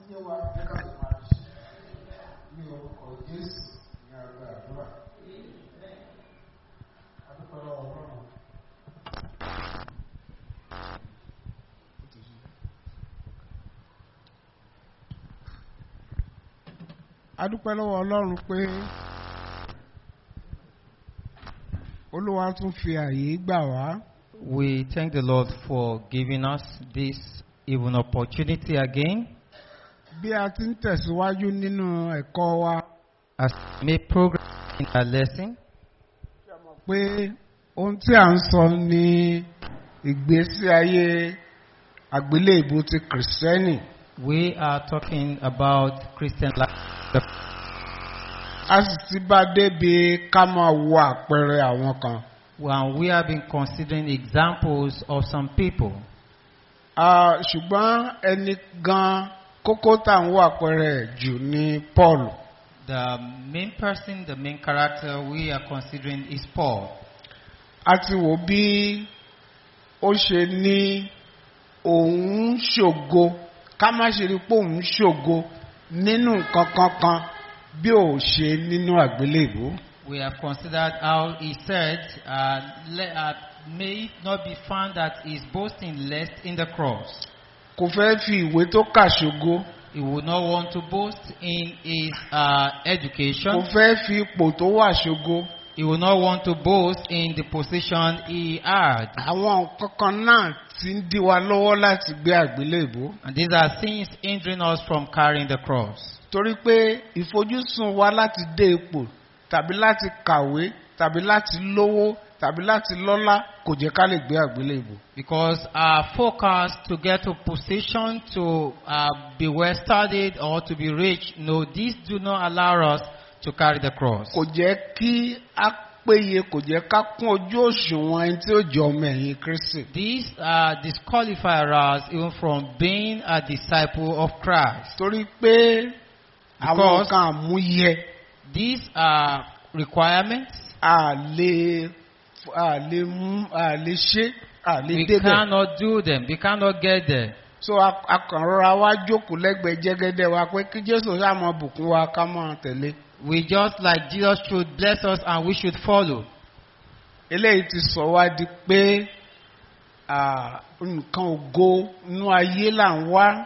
yé wa jẹ́ ká lè máa ṣe ní orúkọ Jésù ní àgbà àdúrà. Adúpẹ́ lọ́wọ́ Ọlọ́run. Adúpẹ́ lọ́wọ́ Ọlọ́run pé Olúwa tún fi àyè gbà wá. We thank the Lord for giving us this even opportunity again Bí a ti ń tẹ̀síwájú nínú ẹ̀kọ́ wa, as we make progress in our lesson. pé ohun tí à ń sọ ni ìgbésí ayé àgbélébù ti kìrìsìtẹ́nì. We are talking about Christian life. A sì ti bá débi ká máa wo àpẹẹrẹ àwọn kan. When we have been considering examples of some people, Ah, ṣùgbọ́n ẹni gan kókó tá à ń wo àpẹẹrẹ ẹ̀ jù ni Paul. the main person, the main character we are considering is Paul. A ti wò bí ó ṣe ní òun ń ṣògo ká má ṣe rí pé òun ń ṣògo nínú nǹkan kankan bí ò ṣe nínú àgbélébù. We have considered how he said, uh, le- uh, may it not be found that he is boasting less in the cross. Kò fẹ́ fi ìwé tó kà ṣògo. He would not want to boast in his uh, Kò education. fẹ́ fi ipò tó wà ṣògo. He would not want to boast in the position he had. Àwọn nǹkan kan náà ti ń dí wa lọ́wọ́ láti gbé àgbélébù. And these are things hindering us from carrying the cross. Torí pé ìfojúsùn wa láti dé ipò tàbí láti kàwé tàbí láti lówó tàbí láti lọ́lá kò jẹ́ ká lè gbé àgbélébù. Because our focus to get to position, to uh, be well studied, or to be rich, no, these do not allow us to carry the cross. Kò jẹ́ kí á péye kò jẹ́ ká kún ojú òṣùwọ̀n ẹni tí ó jẹ́ ọmọ ẹ̀yìn Kristi. These uh, disqualify us even from being a disciple of Christ. Torí pé àwọn Because- nǹkan àmúyẹ These are requirements. a lè a lè mú a lè ṣe a lè We débẹ̀. cannot do them. We cannot get there. so a- a kàn rọra wá jókòó lẹ́gbẹ̀ẹ́ jẹ́gẹ́dẹ́ wa pé kí Jésù ṣáà máa bùkún wa ká máa tẹ̀lé. We just like Jesus should bless us and we should follow. eléyìí ti sọ wá di pé à, nǹkan ògo inú ayé là ń wá.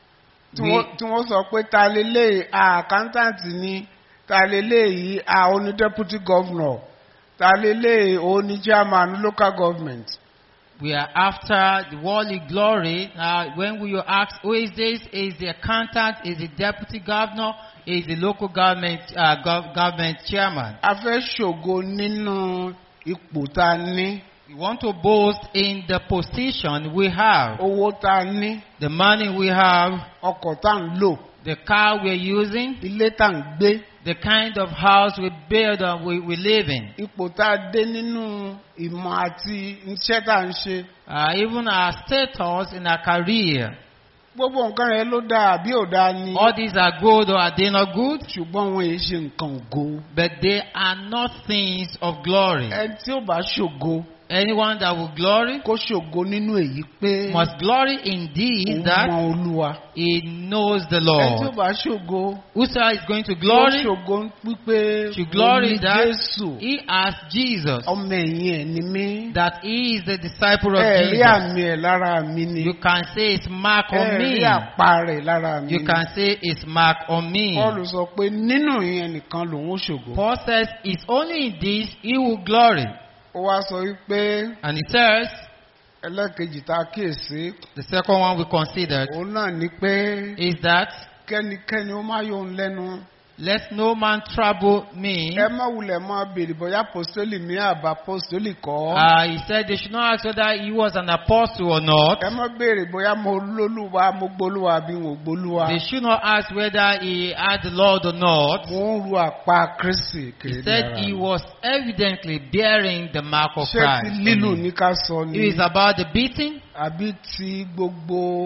tí We- wọ́n- tí wọ́n sọ pé ta leléyìí accountant ni ta leléyìí a oní deputy governor ta leléyìí oní chairman local government. We are after the worldly glory. Uh, when we ask, who is this? Is the accountant? Is the deputy governor? Is the local government uh, gov- government chairman? a fẹ́ ṣògo nínú ipò tá a ní We want to boast in the position we have, owó tá a ní the money we have, ọkọ̀ tá a ń lò the car we're using, ilé tá a ń gbé the kind of house we build and we, we live in, ipò tá a dé nínú ìmọ̀ àti iṣẹ́ tá a ń ṣe uh, even our status in our career. gbogbo nǹkan yẹn ló dáa àbí ò dáa ni All these are good or are they not good? ṣùgbọ́n wọn èyí ṣe nǹkan ògo But they are not things of glory. ẹni tí ó bá ṣògo Anyone that will glory kó ṣògo nínú èyí pé must glory in òun these that mọ olúwa he knows the ẹni tí ó Lord. bá ṣògo Whosoever is going to kó glory ṣògo wípé should glory òun ní that Jésù he has Jesus, ọmọ ẹ̀yìn ẹ̀ ni mí that he is the disciple of ẹ rí Jesus. àmì ẹ̀ lára mi ni You can say it's mark on ẹ rí me. àpá rẹ̀ lára mi You ni can say it's mark on me. Paul sọ pé nínú ìyẹn nìkan lòun ó ṣògo Paul says it's only in this he will glory. ó wá sọ wípé And he says, ẹlẹ́kejì tá a kíyèsí the second one we considered òun náà ni pé is that kẹ́nikẹ́ni ó má yọ òun lẹ́nu let no man trouble me. ẹ má wulẹ̀ máa béèrè bóyá apostoli mi àbá apostoli kọ́ Uh, he said they should not ask whether he was an apostle or not. ẹ má béèrè bóyá mo lólúwa mo gbólúwa àbí mo gbólúwa They should not ask whether he had the Lord or not. mo ń ru àpá Kristi He kiri said ara he mi. was evidently bearing the mark of ṣé ti Christ. lílù on ní him. ká sọ It ni is about the beating àbí ti gbogbo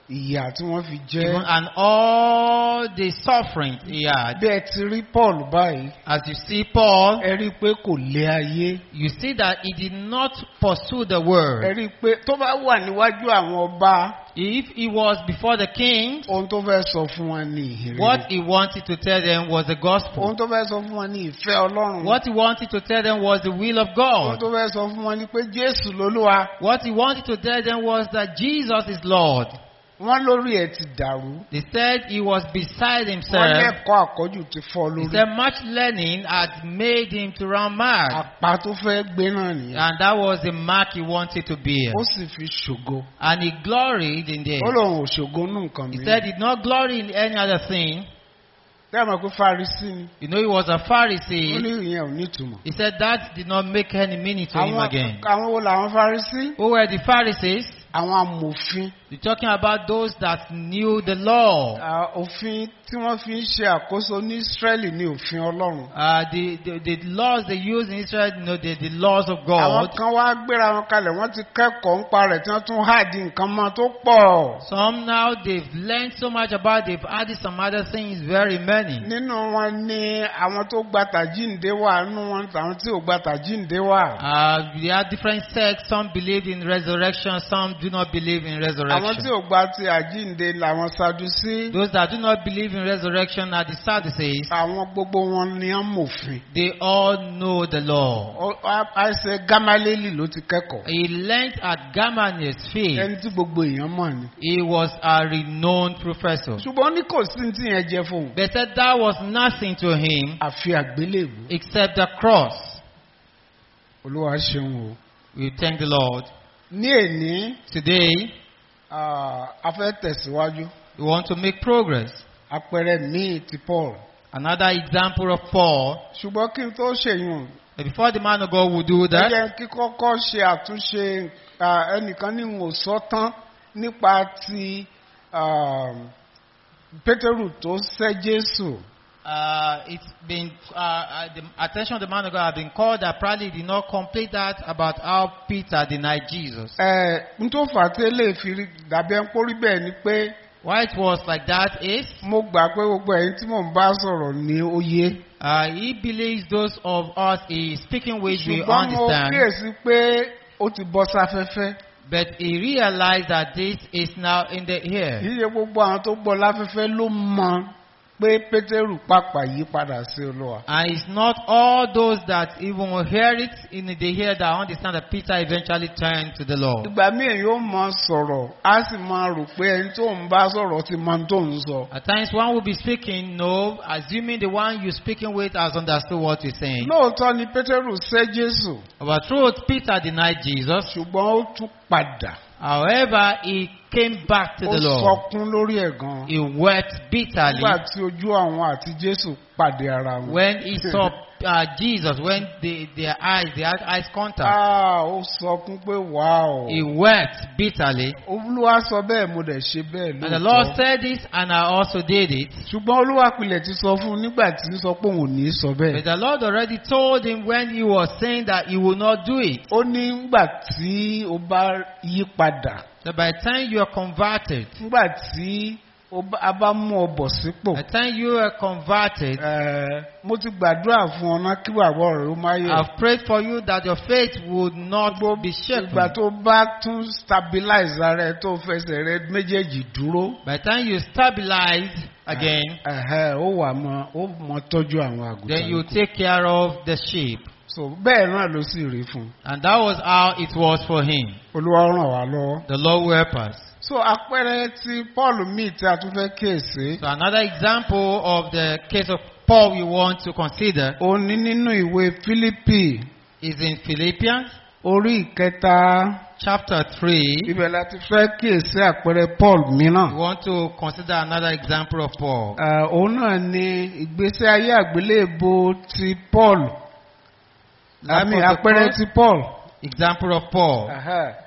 ìyà tí wọ́n fi even, jẹ́. and all the suffering he had. bí ẹ ti rí paul báyìí As you see Paul, ẹ rí i pé kò lé ayé. you see that he did not pursue the ẹ word. rí i pé tó bá wà níwájú àwọn ọba If he was before the king, ohun tó fẹ́ sọ fún wọn ní ìhìnrere. what he wanted to tell them was the gospel. ohun tó fẹ́ sọ fún wọn ní ìfẹ́ ọlọ́run. What he wanted to tell them was the will of ohun God. tó fẹ́ sọ fún wọn ni pé jésù lolúwa. What he wanted to tell them was that Jesus is Lord. wọ́n lórí ẹ̀ ti dàrú. They said he was beside wọ́n himself. lẹ́kọ̀ọ́ àkọ́jù ti fọ́ He lórí. said much learning had made him to run mad. àpá tó fẹ́ gbé náà nìyẹn. And that was the mark he wanted to bear. ó sì fi ṣògo. And he gloried in ó this. lóun ò ṣògo nù nǹkan He mi. said he did not glory in any other thing. bẹ́ẹ̀ mọ̀ pé farisi ni. You know, he was a ó Pharisee. ní ìyẹn ò ní ìtumọ̀. He said that did not make any meaning to him àwọn again. àwọn wo làwọn farisi? Who were the Pharisees? àwọn amòfin. You're talking about those that knew the law. Ah, òfin tí wọ́n fi ń ṣe àkóso ní Ísírẹ́lì ní òfin Ọlọ́run. Uh, the, the, the laws they use in Israel, you know, the, the laws of àwọn God. kan wá gbéra wọn kalẹ̀ wọ́n ti kẹ́kọ̀ọ́ ń pa rẹ̀ tí wọ́n tún háàdì nǹkan mọ́ tó pọ̀. Some now they've learned so much about, they've added some other things, very many. nínú wọn ni àwọn tó gba tàjíǹde wà nínú wọn àwọn tí ò gba tàjíǹde wà. Uh, we have different sects. Some believe in resurrection, some do not believe in àwọn tí resurrection. ò gba ti àjíǹde làwọn Sadusí. Those that do not believe in resurrection are the Sadducees. àwọn gbogbo wọn ni wọ́n mòfin. They all know the law. Ó- á- àìsè Gámálélì ló ti kẹ́kọ̀ọ́. He learned at Gamaliel's field. ẹni tí gbogbo èèyàn mọ̀ ni. He was a renowned professor. ṣùgbọ́n ó ní kò sí ní tí yẹn jẹ fóun. They said that was nothing to him àfi àgbélébù. except the cross. olúwa ṣeun o. We thank the Lord. ní èní Today, ah, a fẹ́ tẹ̀síwájú. we want to make progress. àpẹẹrẹ míì ti Paul. Another example of Paul. ṣùgbọ́n kí n tó ṣèyún But before the man of God would do ẹ that, jẹ́ kí kọ́kọ́ ṣe àtúnṣe ah, ẹnìkan ní n ò sọ tán nípa ti ah, Pétérù tó sẹ́ Jésù. uh, it's been uh, uh, the attention of the man of God have been called that probably did not complete that about how Peter denied Jesus. ẹ n tó fà á tẹ́lẹ̀ fi rí- dàbí ẹ ń pórí bẹ́ẹ̀ ni pé Why it was like that is mo gbà pé gbogbo ẹ̀yin tí mò ń bá sọ̀rọ̀ ní ó yé. uh, he believes those of us he is speaking with we ṣùgbọ́n mo understand, kíyèsí pé ó ti bọ́ sáfẹ́fẹ́. but he realized that this is now in the air. Yíyẹ gbogbo àwọn tó gbọ́ láfẹ́fẹ́ ló mọ pé Pétérù pàpà yí padà sí Olúwa. And it's not all those that even hear it in the ear that understand that Peter eventually turned to the Lord. Ìgbà míì yóò mọ sọ̀rọ̀, á sì máa rò pé ẹni tó ń bá sọ̀rọ̀ ti mọ ohun tó ń sọ. At times one will be speaking, no, assuming the one you're speaking with has understood what you're saying. Lóòótọ́ ni Pétérù sẹ́ Jésù, But truth, Peter denied Jesus. ṣùgbọ́n ó tún padà. However, he came back to Ó the Lord. sọkún lórí ẹ̀ gan. He wept bitterly Nígbà tí ojú àwọn àti Jésù pàdé ara wọn. when he saw uh, Jesus, when they, their eyes, they had eyes contact. Ah, ó sọkún pé wàá He wept bitterly. Olúwa sọ bẹ́ẹ̀ mo dẹ̀ ṣe bẹ́ẹ̀ And the Lord lóòótọ́. said this, and I also did it. Ṣùgbọ́n Olúwa pilẹ̀ ti sọ fún un nígbà tí ń sọ pé òun ò ní sọ But bẹ́ẹ̀. the Lord already told him when he was saying that he will not do it. Ó ní nígbà tí o bá yí padà, So by the time you are converted, nígbà tí o bá- a bá mú ọ bọ̀ sípò, by the time you are converted, eh, mo ti gbàdúrà fún ọ náà kí bàbá rẹ̀ ó má yẹ̀. I've prayed for you that your faith would not be shaken. Ìgbà tó bá tún stabilize ara ẹ tó fẹsẹ̀ rẹ méjèèjì dúró, By the time you stabilize again, ẹ̀hẹ́, ó wà mọ ó mọ tọ́jú àwọn then you àgùntàn. take care of the sheep. So bẹ́ẹ̀ náà ló sì rí fún un. And that was how it was for him. Olúwa ràn wá lọ́wọ́. The Lord will help us. So àpẹẹrẹ ti Paul míì tí a tún fẹ́ kíyèsí. So another example of the case of Paul we want to consider Ó ní nínú ìwé Fílípì is in Philippians orí ìkẹta chapter 3. ibẹ̀ láti fẹ́ kíyèsí àpẹẹrẹ Paul We mìíràn. want to consider another example of Paul. Ah, Òun náà ni ìgbésí ayé àgbélébò ti Paul. Àmì Example of àpẹẹrẹ Paul. ti Paul. Example of Paul. Aha.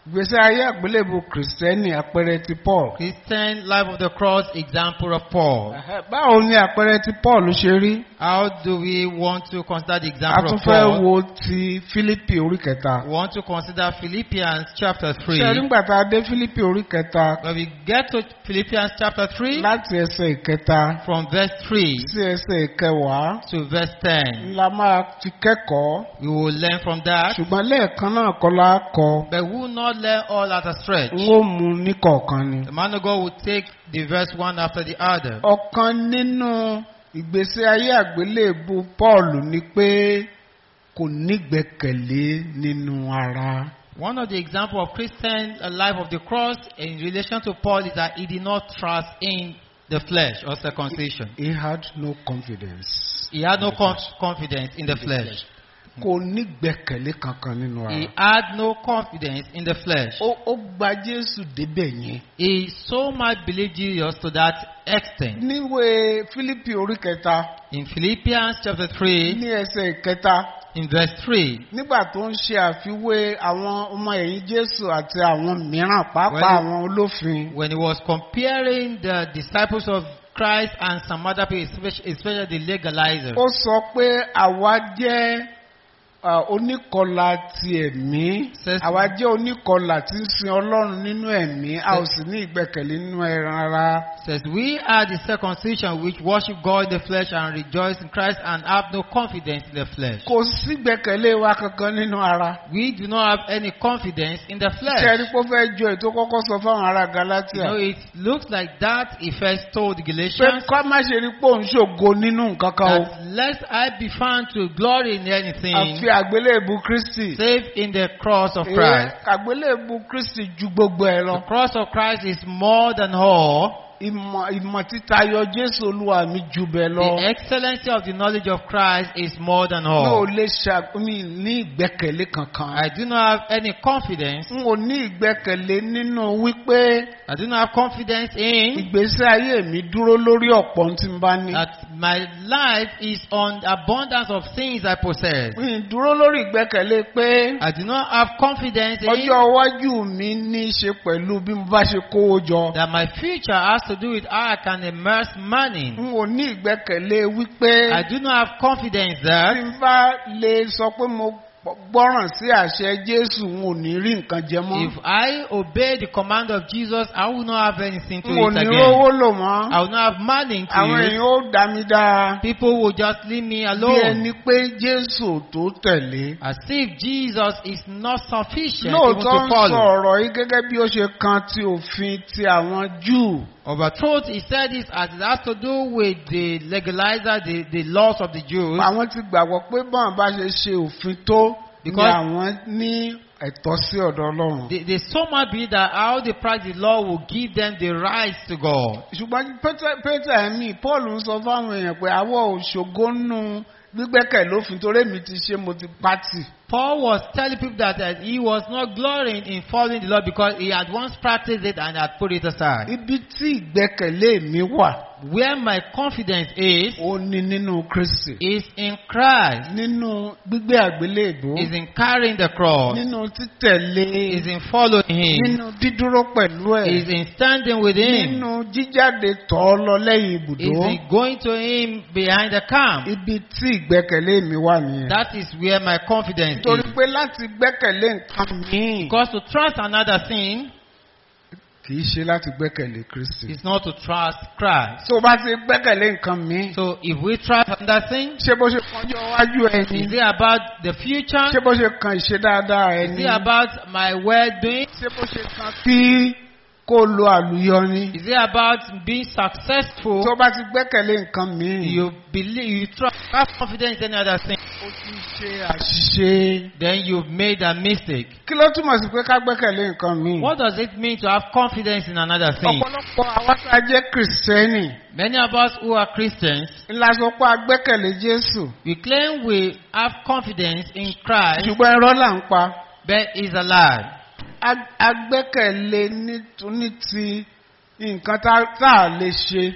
ìgbésí ayé àgbélébù kìrìsìtẹ́nì àpẹẹrẹ ti paul. Christian life of the cross, example of Paul. Ẹ̀hẹ́, báwo ni àpẹẹrẹ ti paul ṣe rí. How do we want to consider the a example tún of fẹ́ Paul? wo ti fílípì orí kẹta. We want to consider Philippians chapter 3. ṣe nígbà tá a dé fílípì orí kẹta When we get to Philippians chapter 3, láti ẹsẹ̀ ìkẹta from verse 3 sí ẹsẹ̀ ìkẹwàá to verse 10, la máa ti kẹ́kọ̀ọ́. we will learn from that. ṣùgbọ́n lẹ́ẹ̀kan náà kọ́ la kọ. But we will not learn all at a stretch. n ó mu ní kọ̀ọ̀kan ni. The man of God will take the verse one after the other. ọ̀kan nínú ìgbésí ayé àgbélébù paul ni pé kò nígbẹ́kẹ̀lé nínú ara. One of the example of Christian uh, life of the cross in relation to Paul is that he did not trust in the flesh or circumcision. he had no confidence. He had no conf- confidence in the flesh. kò nígbẹ́kẹ̀lé kankan nínú He ara. had no confidence in the flesh. ó ó gba jésù débẹ̀ yẹn. He so much believed Jesus to that extent. níwèé fílípì orí kẹta In Philippians chapter 3, ní ẹsẹ̀ ìkẹta in verse 3, nígbà tó ń ṣe àfiwé àwọn ọmọ ẹ̀yìn jésù àti àwọn mìíràn pàápàá Well, àwọn olófin. when he was comparing the disciples of Christ and some other people, especially, especially the legalizers, ó sọ pé àwa jẹ́ ah, oníkọlà ti ẹ̀mí Says- àwa jẹ́ oníkọlà tí ń sin ọlọ́run nínú ẹ̀mí a ò sì ní ìgbẹ́kẹ̀lé nínú ẹran ara. says, We are the circumcision which worship God in the flesh and rejoice in Christ and have no confidence in the flesh. kò sí ìgbẹ́kẹ̀lé wa kankan nínú ara. We do not have any confidence in the ṣe flesh. ẹni pé ó fẹ́ jọ ètò kọ́kọ́ sọ fáwọn ará You galatia. know, it looks like that he first told the pé Galatians ká má ṣe rí pé òun ṣògo nínú nǹkan kan o. that lest I be found to glory in anything àfi àgbélébù kristi. save in the cross of Ee, Christ. àgbélébù kristi ju gbogbo ẹ The lọ. cross of Christ is more than all. ìmọ̀ ìmọ̀ títayọ jésù olúwa mi ju bẹ́ẹ̀ lọ. The excellency of the knowledge of Christ is more than mi ò all. lè ṣàmì ní ìgbẹ́kẹ̀lé kankan. I do not have any confidence. n ò ní ìgbẹ́kẹ̀lé nínú wípé I do not have confidence in ìgbésí ayé mi dúró lórí ọ̀pọ̀ ohun tí n bá ní. that my life is on the abundance of things I possess. mi ì dúró lórí ìgbẹ́kẹ̀lé pé I do not have confidence in ọjọ́ iwájú mi ní í ṣe pẹ̀lú bí mo bá ṣe kówó jọ. that my future has to do with how I can immerse money. n ò ní ìgbẹ́kẹ̀lé wípé I do not have confidence tí that n bá lè sọ pé mo gbọ́ràn sí àṣẹ jésù n ò ní rí nǹkan jẹ mọ́. if I obey the command of Jesus, I will not have anything to n ò eat ní again. rówó lò mọ́. I will not have money to àwọn use. èèyàn ó dá mi dáa. People will just leave me bí alone. ẹni pé jésù ò tó tẹ̀lé. As if Jesus is not sufficient even lóòótọ́ to ń sọ follow. ọ̀rọ̀ yìí gẹ́gẹ́ bí ó ṣe kan ti òfin ti àwọn júù. Of a truth, he said this as it has to do with the legalizer, the, the laws of the Jews. àwọn ti gbàgbọ́ pé bọ́n bá ṣe ṣe òfin tó ni Because- àwọn ní ẹ̀tọ́ sí ọ̀dọ̀ ọlọ́run. They, they so much believe that how they practice the law will give them the rights to God. ṣùgbọ́n Pétérù- pétérù ẹ̀mí paul ń sọ fáwọn èèyàn pé àwọ̀ òṣogbo nù gbígbẹ́kẹ̀ lófin torí èmi ti ṣe mo ti pátì. Paul was telling people that uh, he was not glorying in following the law because he had once practiced it and had put it aside. ibi tí ìgbẹ́kẹ̀lé mi wà Where my confidence is, ó ní nínú kristi. is in Christ, nínú gbígbé àgbélébó. is in carrying the cross, nínú títẹ̀lé. is in following Him, nínú dídúró pẹ̀lú is ẹ̀. in standing with Him, nínú jíjáde tọ̀ ọ́ lọ lẹ́yìn is ibùdó. in going to Him behind the camp. ibi tí ìgbẹ́kẹ̀lé mi wà nìyẹn. That is where my confidence nítorí is. pé láti gbẹ́kẹ̀lé nǹkan míì Because to trust another thing kì í ṣe láti gbẹ́kẹ̀lé kristi. is not to trust Christ. tó o bá ti gbẹ́kẹ̀lé nǹkan míì. So if we trust another thing, ṣé bó ṣe kanjọ́ iwájú ẹni. is it about the future? ṣé bó ṣe kan ìṣe dáadáa Is ẹni. it about my well-doing? ṣé bó ṣe kan kí kó lo àlùyọni. Is it about being successful? tó o bá ti gbẹ́kẹ̀lé nǹkan míì. You believe, you trust, have confidence in any other thing. o ti ṣe àṣìṣe. Then you've made a mistake. kí ló túmọ̀ sí pé ká gbẹ́kẹ̀lé nǹkan míì. What does it mean to have confidence in another thing? ọ̀pọ̀lọpọ̀ àwa tá a jẹ́ kìrìsìtẹ́nì Many of us who are Christians, ńlá sọ pé a gbẹ́kẹ̀lé jésù. we claim we have confidence in Christ, ṣùgbọ́n irọ́ là ń pa. but it's a lie. A- a gbẹ́kẹ̀lé ní ní ti nǹkan tá tá a lè ṣe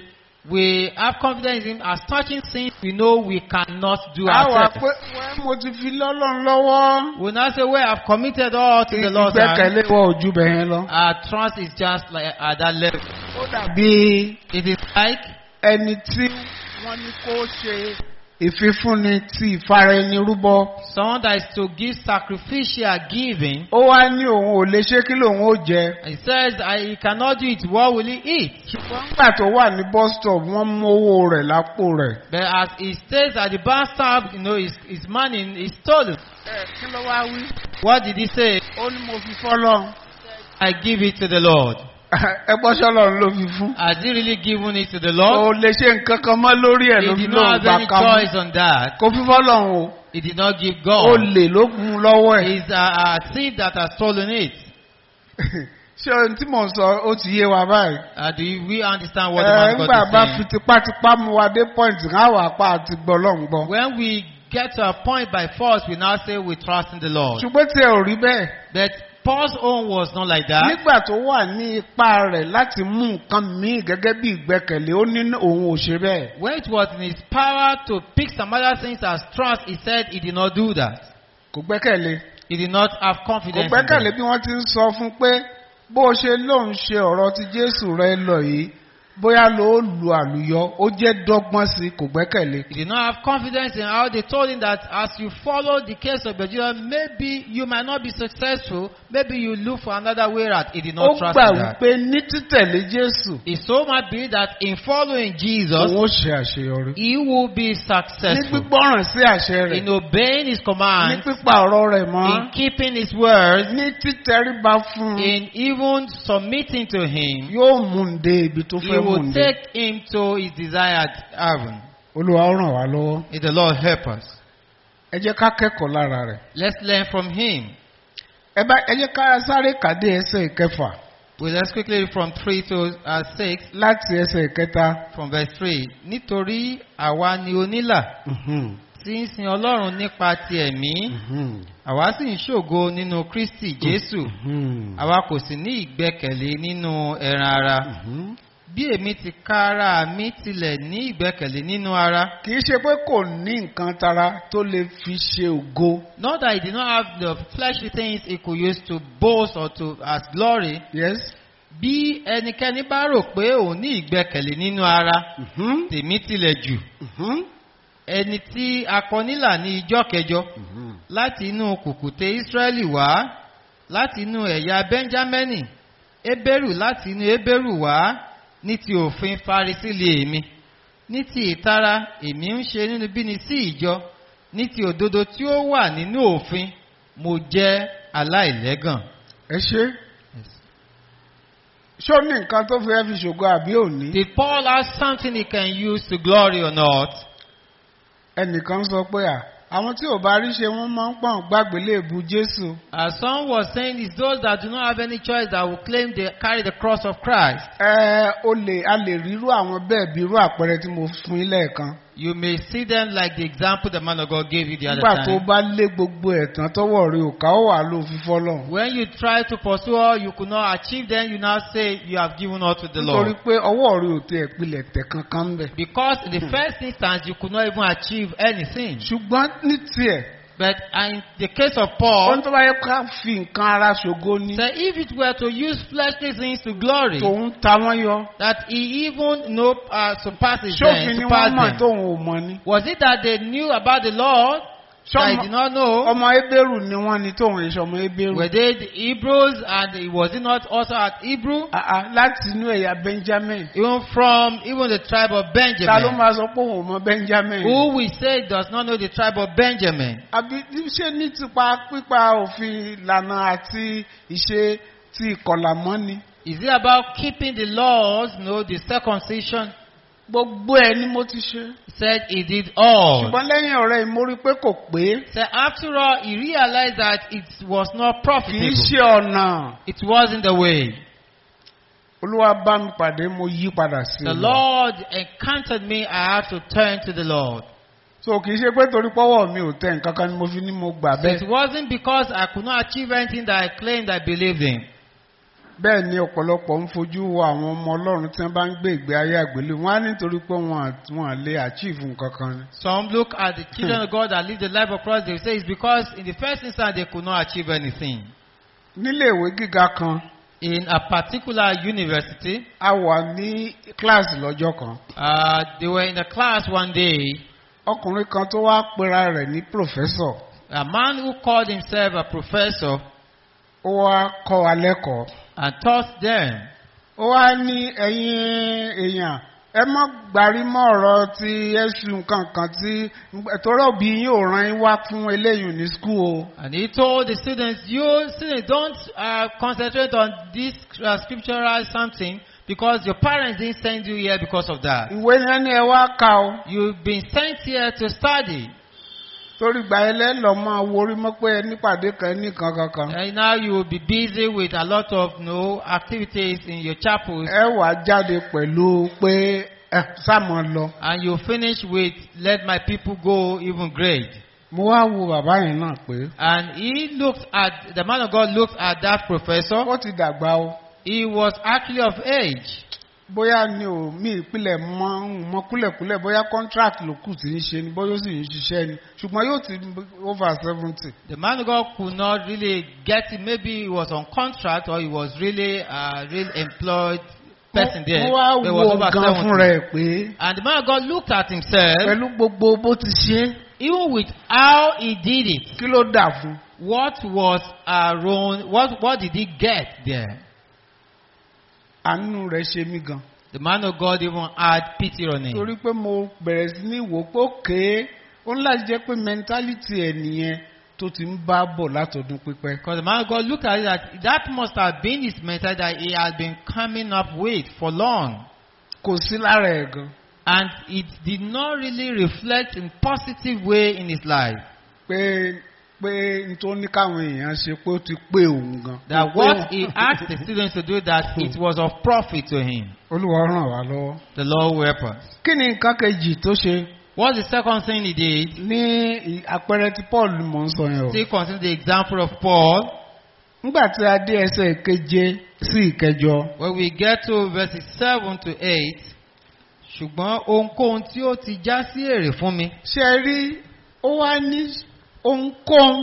We have confidence in him. As touching things, we know we cannot do a wà ourselves. pé wẹ́n mo ti fi lọ́lọ́run lọ́wọ́ We now say, well, I've committed all to the Lord's hand. ìgbẹ́kẹ̀lé wọ ojú bẹ̀ yẹn lọ. Our trust is just like at that level. ó dàbí It is like ẹni tí wọ́n ní kó ṣe ìfifúnni ti ìfara ẹni rúbọ. someone that is to give sacrificial giving. ó wá ní òun ò lè ṣe kí lòun ó jẹ. He says, I, he cannot do it. What will he eat? ṣùgbọ́n nígbà tó wà ní bus stop wọ́n mú owó rẹ̀ lápò rẹ̀. But as he stays at the bus stop, you know, his, his money is stolen. ẹ kí ló wá wí. What did he say? ó ní mo fi fọ́lọ́. I give it to the Lord. ẹ gbọ́ sọ́lọ́run ló fi fún. Has he really given it to the o Lord? lè ṣe nǹkan kan mọ́ lórí ẹ̀ ló He fi did lóun not gbà have any ká mú. choice on that. kò fi fọ́lọ́run o. He did not give ó God. lè ló mú lọ́wọ́ ẹ̀. It's a, a thief that has stolen it. ṣé ohun tí mò ń sọ ó ti yé wa báyìí. Uh, do you, we understand what the ẹ man ńgbà God bá is fi saying? tipátipá mú wa dé point kan àwọn apá àti gbọ́ lọ́n gbọ́. When we get to a point by force, we now say we trust in the Lord. ṣùgbọ́n tí ẹ ò rí bẹ́ẹ̀. But Paul's own was not like that. nígbà tó wà ní ipá rẹ̀ láti mú nǹkan míì gẹ́gẹ́ bí ìgbẹ́kẹ̀lé ó ní òun ò ṣe bẹ́ẹ̀. When it was in his power to pick some other things as trust, he said he did not do that. kò gbẹ́kẹ̀lé. He did not have kò confidence in gbẹ́kẹ̀lé them. bí wọ́n ti ń sọ fún pé bó o ṣe lóun ṣe ọ̀rọ̀ ti jésù rẹ lọ yìí bóyá ló lu àlùyọ ó jẹ́ dọ́gbọ́n sí i kò gbẹ́kẹ̀lé. He did not have confidence in how they told him that as you follow the case of Bejura, maybe you might not be successful. Maybe you look for another way out. He did ó not trust gbà in that. wípé ní títẹ̀lé jésù He so much believed that in following Jesus, òun ó ṣe àṣeyọrí. he will be ní successful. gbígbọ́ràn sí àṣẹ rẹ̀ In obeying his ní commands, pípa ọ̀rọ̀ rẹ̀ mọ́ in keeping his words, ní títẹríba fún un in even submitting to him, yóò mú un dé ibi tó he fẹ́ mú will un dé. take him to his desired heaven. olúwa ó ràn wá lọ́wọ́. May the Lord help us. ẹ jẹ́ ká kẹ́kọ̀ọ́ lára rẹ̀. Let's learn from him. ẹ bá ẹ jẹ́ ká sáré kàdé ẹsẹ̀ ìkẹfà Well, let's quickly read from 3 to uh, 6, láti ẹsẹ̀ ìkẹta. from verse 3. Nítorí àwa ni onílà Mhm, tí ń sin Ọlọ́run nípa ti ẹ̀mí, mhm, àwa sì ń ṣògo nínú Kristi Jésù, mhm, àwa kò sì ní ìgbẹ́kẹ̀lé nínú ẹran ara. mhm. Bí èmi ti kára mi tilẹ̀ ní ìgbẹ́kẹ̀lé nínú ara, kì í ṣe pé kò ní nǹkan tara tó lè fi ṣe ògo. not that he did not have the fleshly things he could use to boast or to as glory, yes. bí ẹnikẹ́ni bá rò pé òun ní ìgbẹ́kẹ̀lé nínú ara, Mhm, tèmi tilẹ̀ jù. mhm, ẹni tí a kọ nílà ní ijọ́ kẹjọ mhm. láti inú kùkùté Ísírẹ́lì wá láti inú ẹ̀yà Bẹ́ńjámẹ́nì Ébérù láti inú Ébérù wá ní ti òfin Farisí lè èmi ní ti ìtara èmi ń ṣe nínú bíni sí ìjọ ní ti òdodo tí ó wà nínú òfin mo jẹ́ aláìlẹ́gàn. ẹ ṣe. ṣé ó ní nǹkan tó fẹ́ fi ṣògo àbí òní? Did Paul have something he can use to glory or not? ẹnìkan sọ pé à àwọn tí ò bá rí ṣe wọ́n máa ń pọ̀n gbàgbé léèbù Jésù. As some was saying, it's those that do not have any choice that will claim they carry the cross of Christ. ẹ o lè a lè rírú àwọn bẹ́ẹ̀ bí irú àpẹẹrẹ tí mo fún yín lẹ́ẹ̀kan. You may see them like the example the man of God gave you the other nígbà tó time. bá lé gbogbo ẹ̀tàn tọwọ́ rẹ ò ká ó wà ló fi fọ́lọ̀. When you try to pursue all you could not achieve, then you now say you have given all to the nítorí Lord. pé ọwọ́ rẹ ò tẹ ìpìlẹ̀ tẹ̀ kankan ń bẹ̀. Because in the first instance, you could not even achieve anything. ṣùgbọ́n ní tiẹ̀ But in the case of ohun Paul, tó bá yẹ ká fi nǹkan ara ṣògo ni say if it were to use fleshly things to glory, tòun ta wọ́n yọ. that he even know, uh, surpasses ṣófin them, ni wọ́n surpassed mọ̀ them. tóun ò mọ̀ ni. Was it that they knew about the Lord that he did not know? ọmọ ebéèrù ni wọ́n ni tóun èso ọmọ ebéèrù. Were they the Hebrews and was it not also at Hebrew? Àà, láti inú ẹ̀yà Benjamin. Even from even the tribe of ta ló Benjamin. máa sọ pé òun ò mọ Benjamin. Who we say does not know the tribe of Benjamin. àbí ṣé ní tipa pípa òfin ìlànà àti ìṣe ti ìkọlà mọ́ ni. Is it about keeping the laws, no, the circumcision? gbogbo ẹ ni mo ti ṣe. He said he did all. ṣùgbọ́n lẹ́yìn ọ̀rẹ́ yìí mo rí i pé kò pé. So after all, he realized that it was not kì í profitable. ṣe ọ̀nà. It wasn't the way. olúwa bá mi pàdé mo yí padà sí The i. Lord encountered me, I have to turn to the Lord. so kì í ṣe pé torí pọ́wọ́ mi ò tẹ nǹkan kan ni mo fi ní mo gbà So it bẹ́ẹ̀. wasn't because I could not achieve anything that I claimed I believed in. bẹ́ẹ̀ ni ọ̀pọ̀lọpọ̀ ń fojú wo àwọn ọmọ ọlọ́run tí wọ́n bá ń gbé ìgbé ayé àgbélé wọn á nítorí pé wọn à- wọn à lè achieve nǹkan kan ni. Some look at the children of God that live the life of Christ, they say it's because in the first instance they could not achieve anything. nílé ìwé gíga kan In a particular university, a wà ní kíláàsì lọ́jọ́ kan uh, they were in a class one day. ọkùnrin kan tó wá pera rẹ̀ ní pòfẹ́sọ̀ A man who called himself a professor ó wá kọ́ wa lẹ́kọ̀ọ́ and taught them. ó wá ní ẹ̀yin èèyàn ẹ mọ́ gbàrí mọ́ ọ̀rọ̀ ti ẹ̀sùn nǹkan kan tí torí òbí yín ò rán yín wá fún eléyìí ní skul o. And he told the students, you students don't uh, concentrate on this uh, scriptural something because your parents didn't send you here because of that. ìwé yẹn ni ẹ wá kà o You've been sent here to study. torí gbà ẹ lẹ́lọ́ máa worí mọ́ pé ẹ nípàdé kan ní kankan kan. And now you will be busy with a lot of you know, activities in your chapels. ẹ wà jáde pẹ̀lú pé ẹ sáàmù lọ. And you finish with, let my people go even grade. mo wá wo bàbá yẹn náà pé And he looked at, the man of God looked at that professor. ó ti dàgbà o He was actually of age. bóyá ni ò mí ìpìlẹ̀ mọ́ mọ́ kúlẹ̀kúlẹ̀ bóyá contract ló kù tí ń ṣe ni bóyá ó sì ń ṣiṣẹ́ ni ṣùgbọ́n yóò ti over seventy. The man of God could not really get it. Maybe he was on contract or he was really a real employed person there. mo wá but he was wo over gan 70. fún rẹ̀ pé And the man of God looked at himself, pẹ̀lú gbogbo bó ti ṣe even with how he did it. kí ló dà fún. What was around, what, what did he get there? àánú rẹ̀ ṣe mí gan. The man of God even had pity on him. torí pé mo bẹ̀rẹ̀ sí ní wò pé òkè ó ń láti jẹ́ pé mentality ẹ̀ nìyẹn tó ti ń bá bọ̀ látọdún pípẹ́. Because the man of God looked at it that that must have been his method that he had been coming up with for long. kò sí lára ẹ̀ gan. And it did not really reflect in positive way in his life. pé pé n tó ní káwọn èèyàn ṣe pé ó ti pé òun gan. That Ó pé what òun. he asked the students to do, that it was of profit to him. olúwa ràn wá lọ́wọ́. The Lord will help us. kí ni nǹkan kejì tó ṣe What's the second thing he did? ní ì- àpẹẹrẹ tí paul mọ̀ ń sọ yẹn o. Still consider the example of Paul. nígbà tí a dé ẹsẹ̀ keje sí ìkẹjọ When we get to verses 7 to 8, ṣùgbọ́n ohunkóhun tí ó ti já sí èrè fún mi, ṣe rí ó wá ní ohunkóhun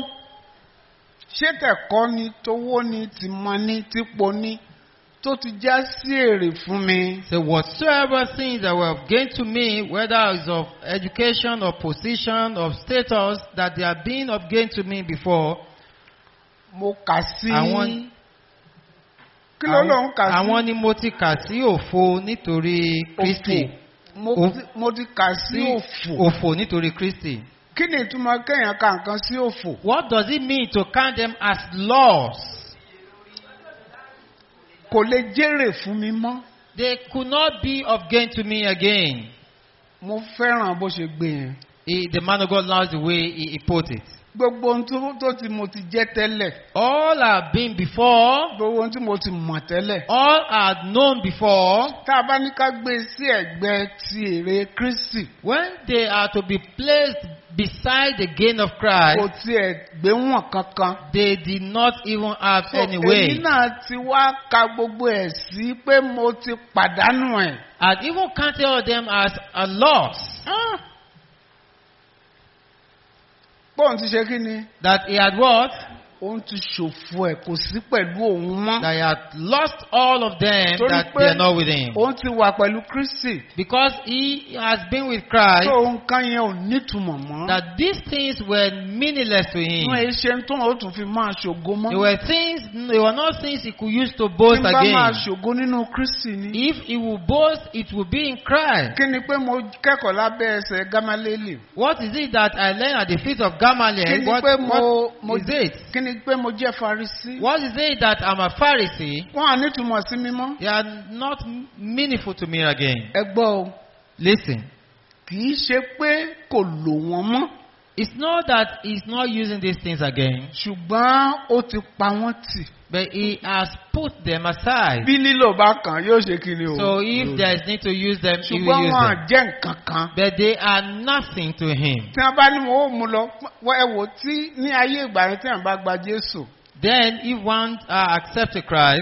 ṣé tẹ̀kọ́ ni tówó ni tìmọ̀ ni típo ni tó ti já sí èrè fún mi. say whatsoever things that were of gain to me, whether it's of education or position or status, that they are being of gain to me before, mo kà sí. Àwọn- kí ló ló ń kà sí. àwọn ni mo ti kà sí òfo nítorí Kristi. òfò mo Ó- ti- mo ti kà sí òfò. òfò nítorí Kristi. kí ni ìtumọ̀ kéèyàn ka nǹkan sí òfò. What does it mean to count them as loss? kò lè jèrè fún mi mọ́. They could not be of gain to me again. mo fẹ́ràn bó ṣe gbé yẹn. He, the man of God loves the way he, he put it. gbogbo ohun tó tó ti mo ti jẹ́ tẹ́lẹ̀. All I've been before, gbogbo ohun tí mo ti mọ̀ tẹ́lẹ̀. all I've known before, tá a bá ní ká gbé sí ẹ̀gbẹ́ ti èrè Kristi. when they are to be placed beside the gain of kò Christ, tiẹ̀ gbé wọn kankan. they did not even have So, any èmi way. náà ti wá ka gbogbo ẹ̀ sí pé mo ti pàdánù ẹ̀. And even counted all of them as a loss. bóun ti ṣe kí ni. That he had what? òun ti ṣòfò ẹ̀ kò sí pẹ̀lú òun mọ́. That he had lost all of them Torí that pé they are not with him. òun ti wà pẹ̀lú Kristi. Because he has been with Christ, tó nǹkan yẹn ò nítumọ̀ mọ́. that these things were meaningless to him. wọ́n ẹ ṣe tó ó tún fi máa ṣògo mọ́. They were things, they were not things he could use to tí boast n bá máa again. ṣògo nínú Kristi ni. If he will boast, it will be in Christ. kí ni pé mo kẹ́kọ̀ọ́ lábẹ́ ẹsẹ̀ Gámálélì. What is it that I learned at the feet of kí Gamaliel? ni What, pé mo mo what is it? kí ni pé mo jẹ́ Farisí. What is it that I'm a Pharisee? wọ́n á nítumọ̀ sí mi mọ́. They are not meaningful to me again. ẹ gbọ́ o Listen, kì í ṣe pé kò lò wọ́n mọ́ it's not that he's not using these things again, ṣùgbọ́n ó ti pa wọ́n tì. but he has put them aside. bí lílò bá kàn yóò ṣe kí ni o. So if there is need to use them, he will ṣùgbọ́n use wọn à them. jẹ́ nǹkan kan. But they are nothing to him. tí wọ́n bá ní wọn ó mú lọ wọ́n ẹ wò tí ní ayé ìgbà yẹn tí wọ́n bá gba Jésù Then if one uh, accepts Christ,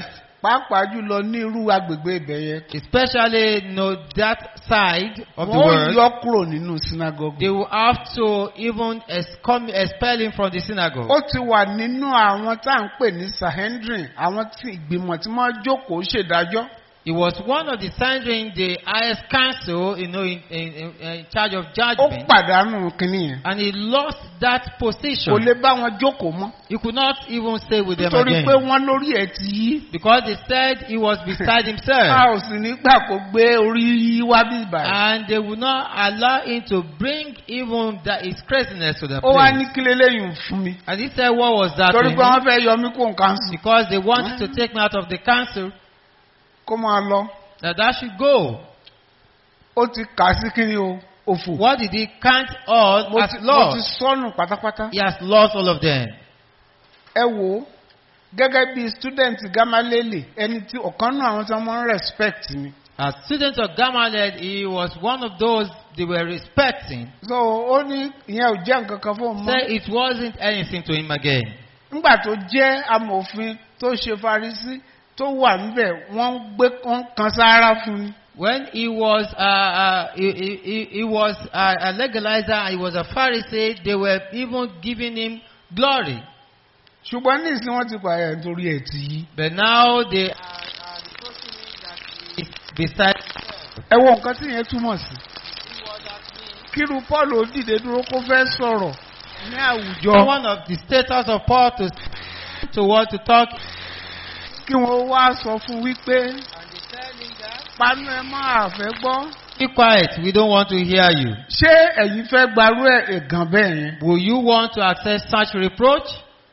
pàápàá jùlọ ní irú agbègbè ibẹ̀ yẹn especially you know, that side of the wọ́n world, yọ kúrò nínú sinagogu. they will have to even excom- expel him from the synagogue. ó ti wà nínú àwọn tá à ń pè ní sahendrin àwọn tí ìgbìmọ̀ tí wọ́n jókòó ṣèdájọ́. He was one of the Sanhedrin, the highest council, you know, in, in, in, in charge of ó judgment. pàdánù kínní yẹn. And he lost that kò position. lè bá wọn jókòó mọ́. He could not even stay with them nítorí again. pé wọ́n lórí ẹ̀ ti yí. Because they said he was beside a himself. ò sì nígbà kó gbé orí yí wá bí ìbàdàn. And they would not allow him to bring even that his craziness to the ó wá ní place. kí leléyìn fún mi. And he said, what was that to torí him? pé wọ́n fẹ́ yọ mí kó nǹkan sùn. Because they wanted to take me out of the council, kó máa lọ. that I should go. ó ti kà sí kíni o òfò. What did he count all mo as ti mo ti lost? sọnù pátápátá. He has lost all of them. ẹ wò ó gẹ́gẹ́ bí student gamalele ẹni tí ọ̀kan náà àwọn tí wọ́n máa ń respect ni. As student of Gamaliel, he was one of those they were respecting. so ó ní ìyẹn ò jẹ́ nǹkan kan fún un Say mọ́. it wasn't anything to him again. nígbà tó jẹ́ amòfin tó ṣe farisí tó wà níbẹ̀ wọ́n ń gbé wọ́n kan sáárá fún ni. When he was uh, uh, he, he, he- he was uh, a legalizer, he was a Pharisee. They were even giving him glory. ṣùgbọ́n ní ìsìn wọ́n ti pààyà nítorí ẹ̀ ti yí. But now they are, are reproaching him that he is beside. ẹ wo nǹkan tí ìyẹn túmọ̀ sí. kíru paul ó dìde dúró kó fẹ́ sọ̀rọ̀ ní àwùjọ One of the status of Paul to to what to talk. kí wọ́n wá sọ fún wípé panu ẹ máa fẹ́ gbọ́. Be quiet. We don't want to hear you. ṣé ẹ̀yin fẹ́ gbarú ẹ̀ ẹ̀gàn bẹ́ẹ̀ yẹn. Will you want to accept such reproach?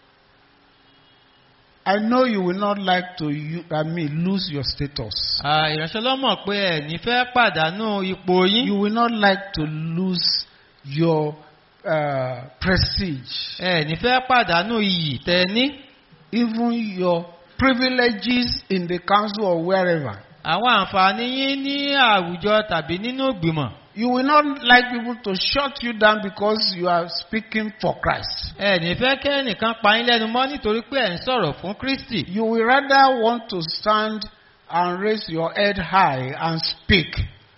I know you will not like to you, I mean, lose your status. Ah, Ìránṣẹ́ ló mọ̀ pé ẹ̀ ní fẹ́ pàdánù ipò yín. You will not like to lose your uh, prestige, Ẹ ní fẹ́ pàdánù iyì tẹ ní. even your privileges in the council or wherever. Àwọn àǹfààní yín ní àwùjọ tàbí nínú ìgbìmọ̀. You will not like people to shut you down because you are speaking for Christ. Ẹ ní fẹ́ kẹ́ ẹnìkan pa yín lẹ́nu mọ́ nítorí pé ẹ̀ ń sọ̀rọ̀ fún Kristi. You will rather want to stand and raise your head high and speak.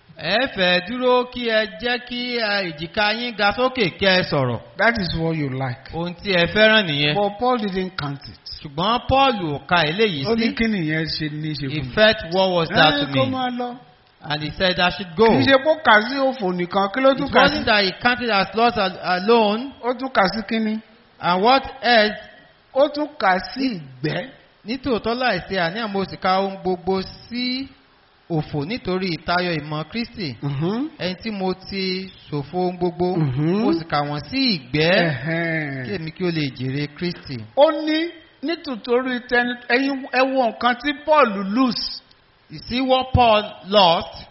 Ẹ fẹ́ dúró kí ẹ jẹ́ kí ẹ, èjìká yín ga sókè kẹ́ ẹ sọ̀rọ̀. That is what you like. Ohun tí ẹ fẹ́ràn nìyẹn. But Paul didn't count it. Ṣùgbọ́n Paul ò ka eléyìí Ó ní sí. kí nìyẹn ṣe ní ṣe He fún mi. felt what was that to Ẹ kó me. máa lọ. And he said I should go. Kì í ṣe kó kà sí òfò nìkan, kí ló It tún kà sí? wasn't that he counted as lost al- alone. Ó tún kà sí kíní. And what else? Ó tún kà sí ìgbẹ́. Nítòótọ́ láìsí àníyàn mo sì ka ohun gbogbo sí òfò nítorí ìtayọ ìmọ̀ Kristi. Mhm. Ẹni tí mo ti ṣòfò ohun gbogbo, Mhm. mo sì kà wọ́n sí ìgbẹ́ kí Ẹ̀hẹ́n. èmi kí ó lè jèrè Kristi. Ó ní nítorí tẹni ẹyin ẹ wo nǹkan tí Paul lose. You see what Paul lost?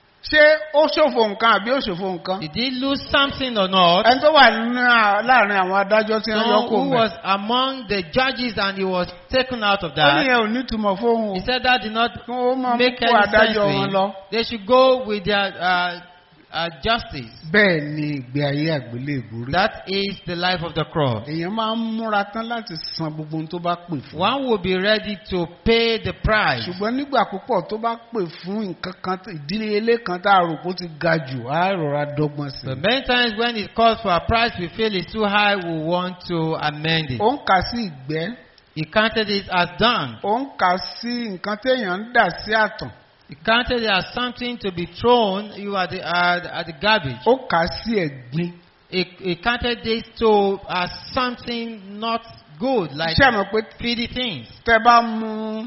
Ṣé ó ṣòfò nǹkan àbí ó ṣòfò nǹkan? Did he lose something or not? Ẹni tó wà nínú à- láàrin àwọn adájọ́ tí wọ́n yọ No, kó who mẹ́. was among the judges and he was taken out of Ó ní that. yẹn ò ní túmọ̀ fóun o. He said that did not Kí wọ́n máa mú make kó any sense adájọ́ to wọn him. lọ. They should go with their uh, uh, justice. Bẹ́ẹ̀ ni ìgbé ayé àgbélébùú rí. That is the life of the cross. Èèyàn máa ń múra tán láti san gbogbo ohun tó bá pè fún. One will be ready to pay the price. ṣùgbọ́n nígbà púpọ̀ tó bá pè fún nǹkan kan tó- ìdílé ilé kan tá a rò pé ó ti ga jù á rọra dọ́gbọ́n sí But i. many times when it calls for a price we feel it's too high, we want to amend it. ó ń kà sí ìgbẹ́ He counted it as done. ó ń kà sí nǹkan téèyàn ń dà sí àtàn He counted it as something to be thrown you at the, at, at the garbage. ó kà sí ẹ̀gbin. He, he counted this to as something not good, like ṣé ẹ mọ̀ pé feedy things. tẹ bá mú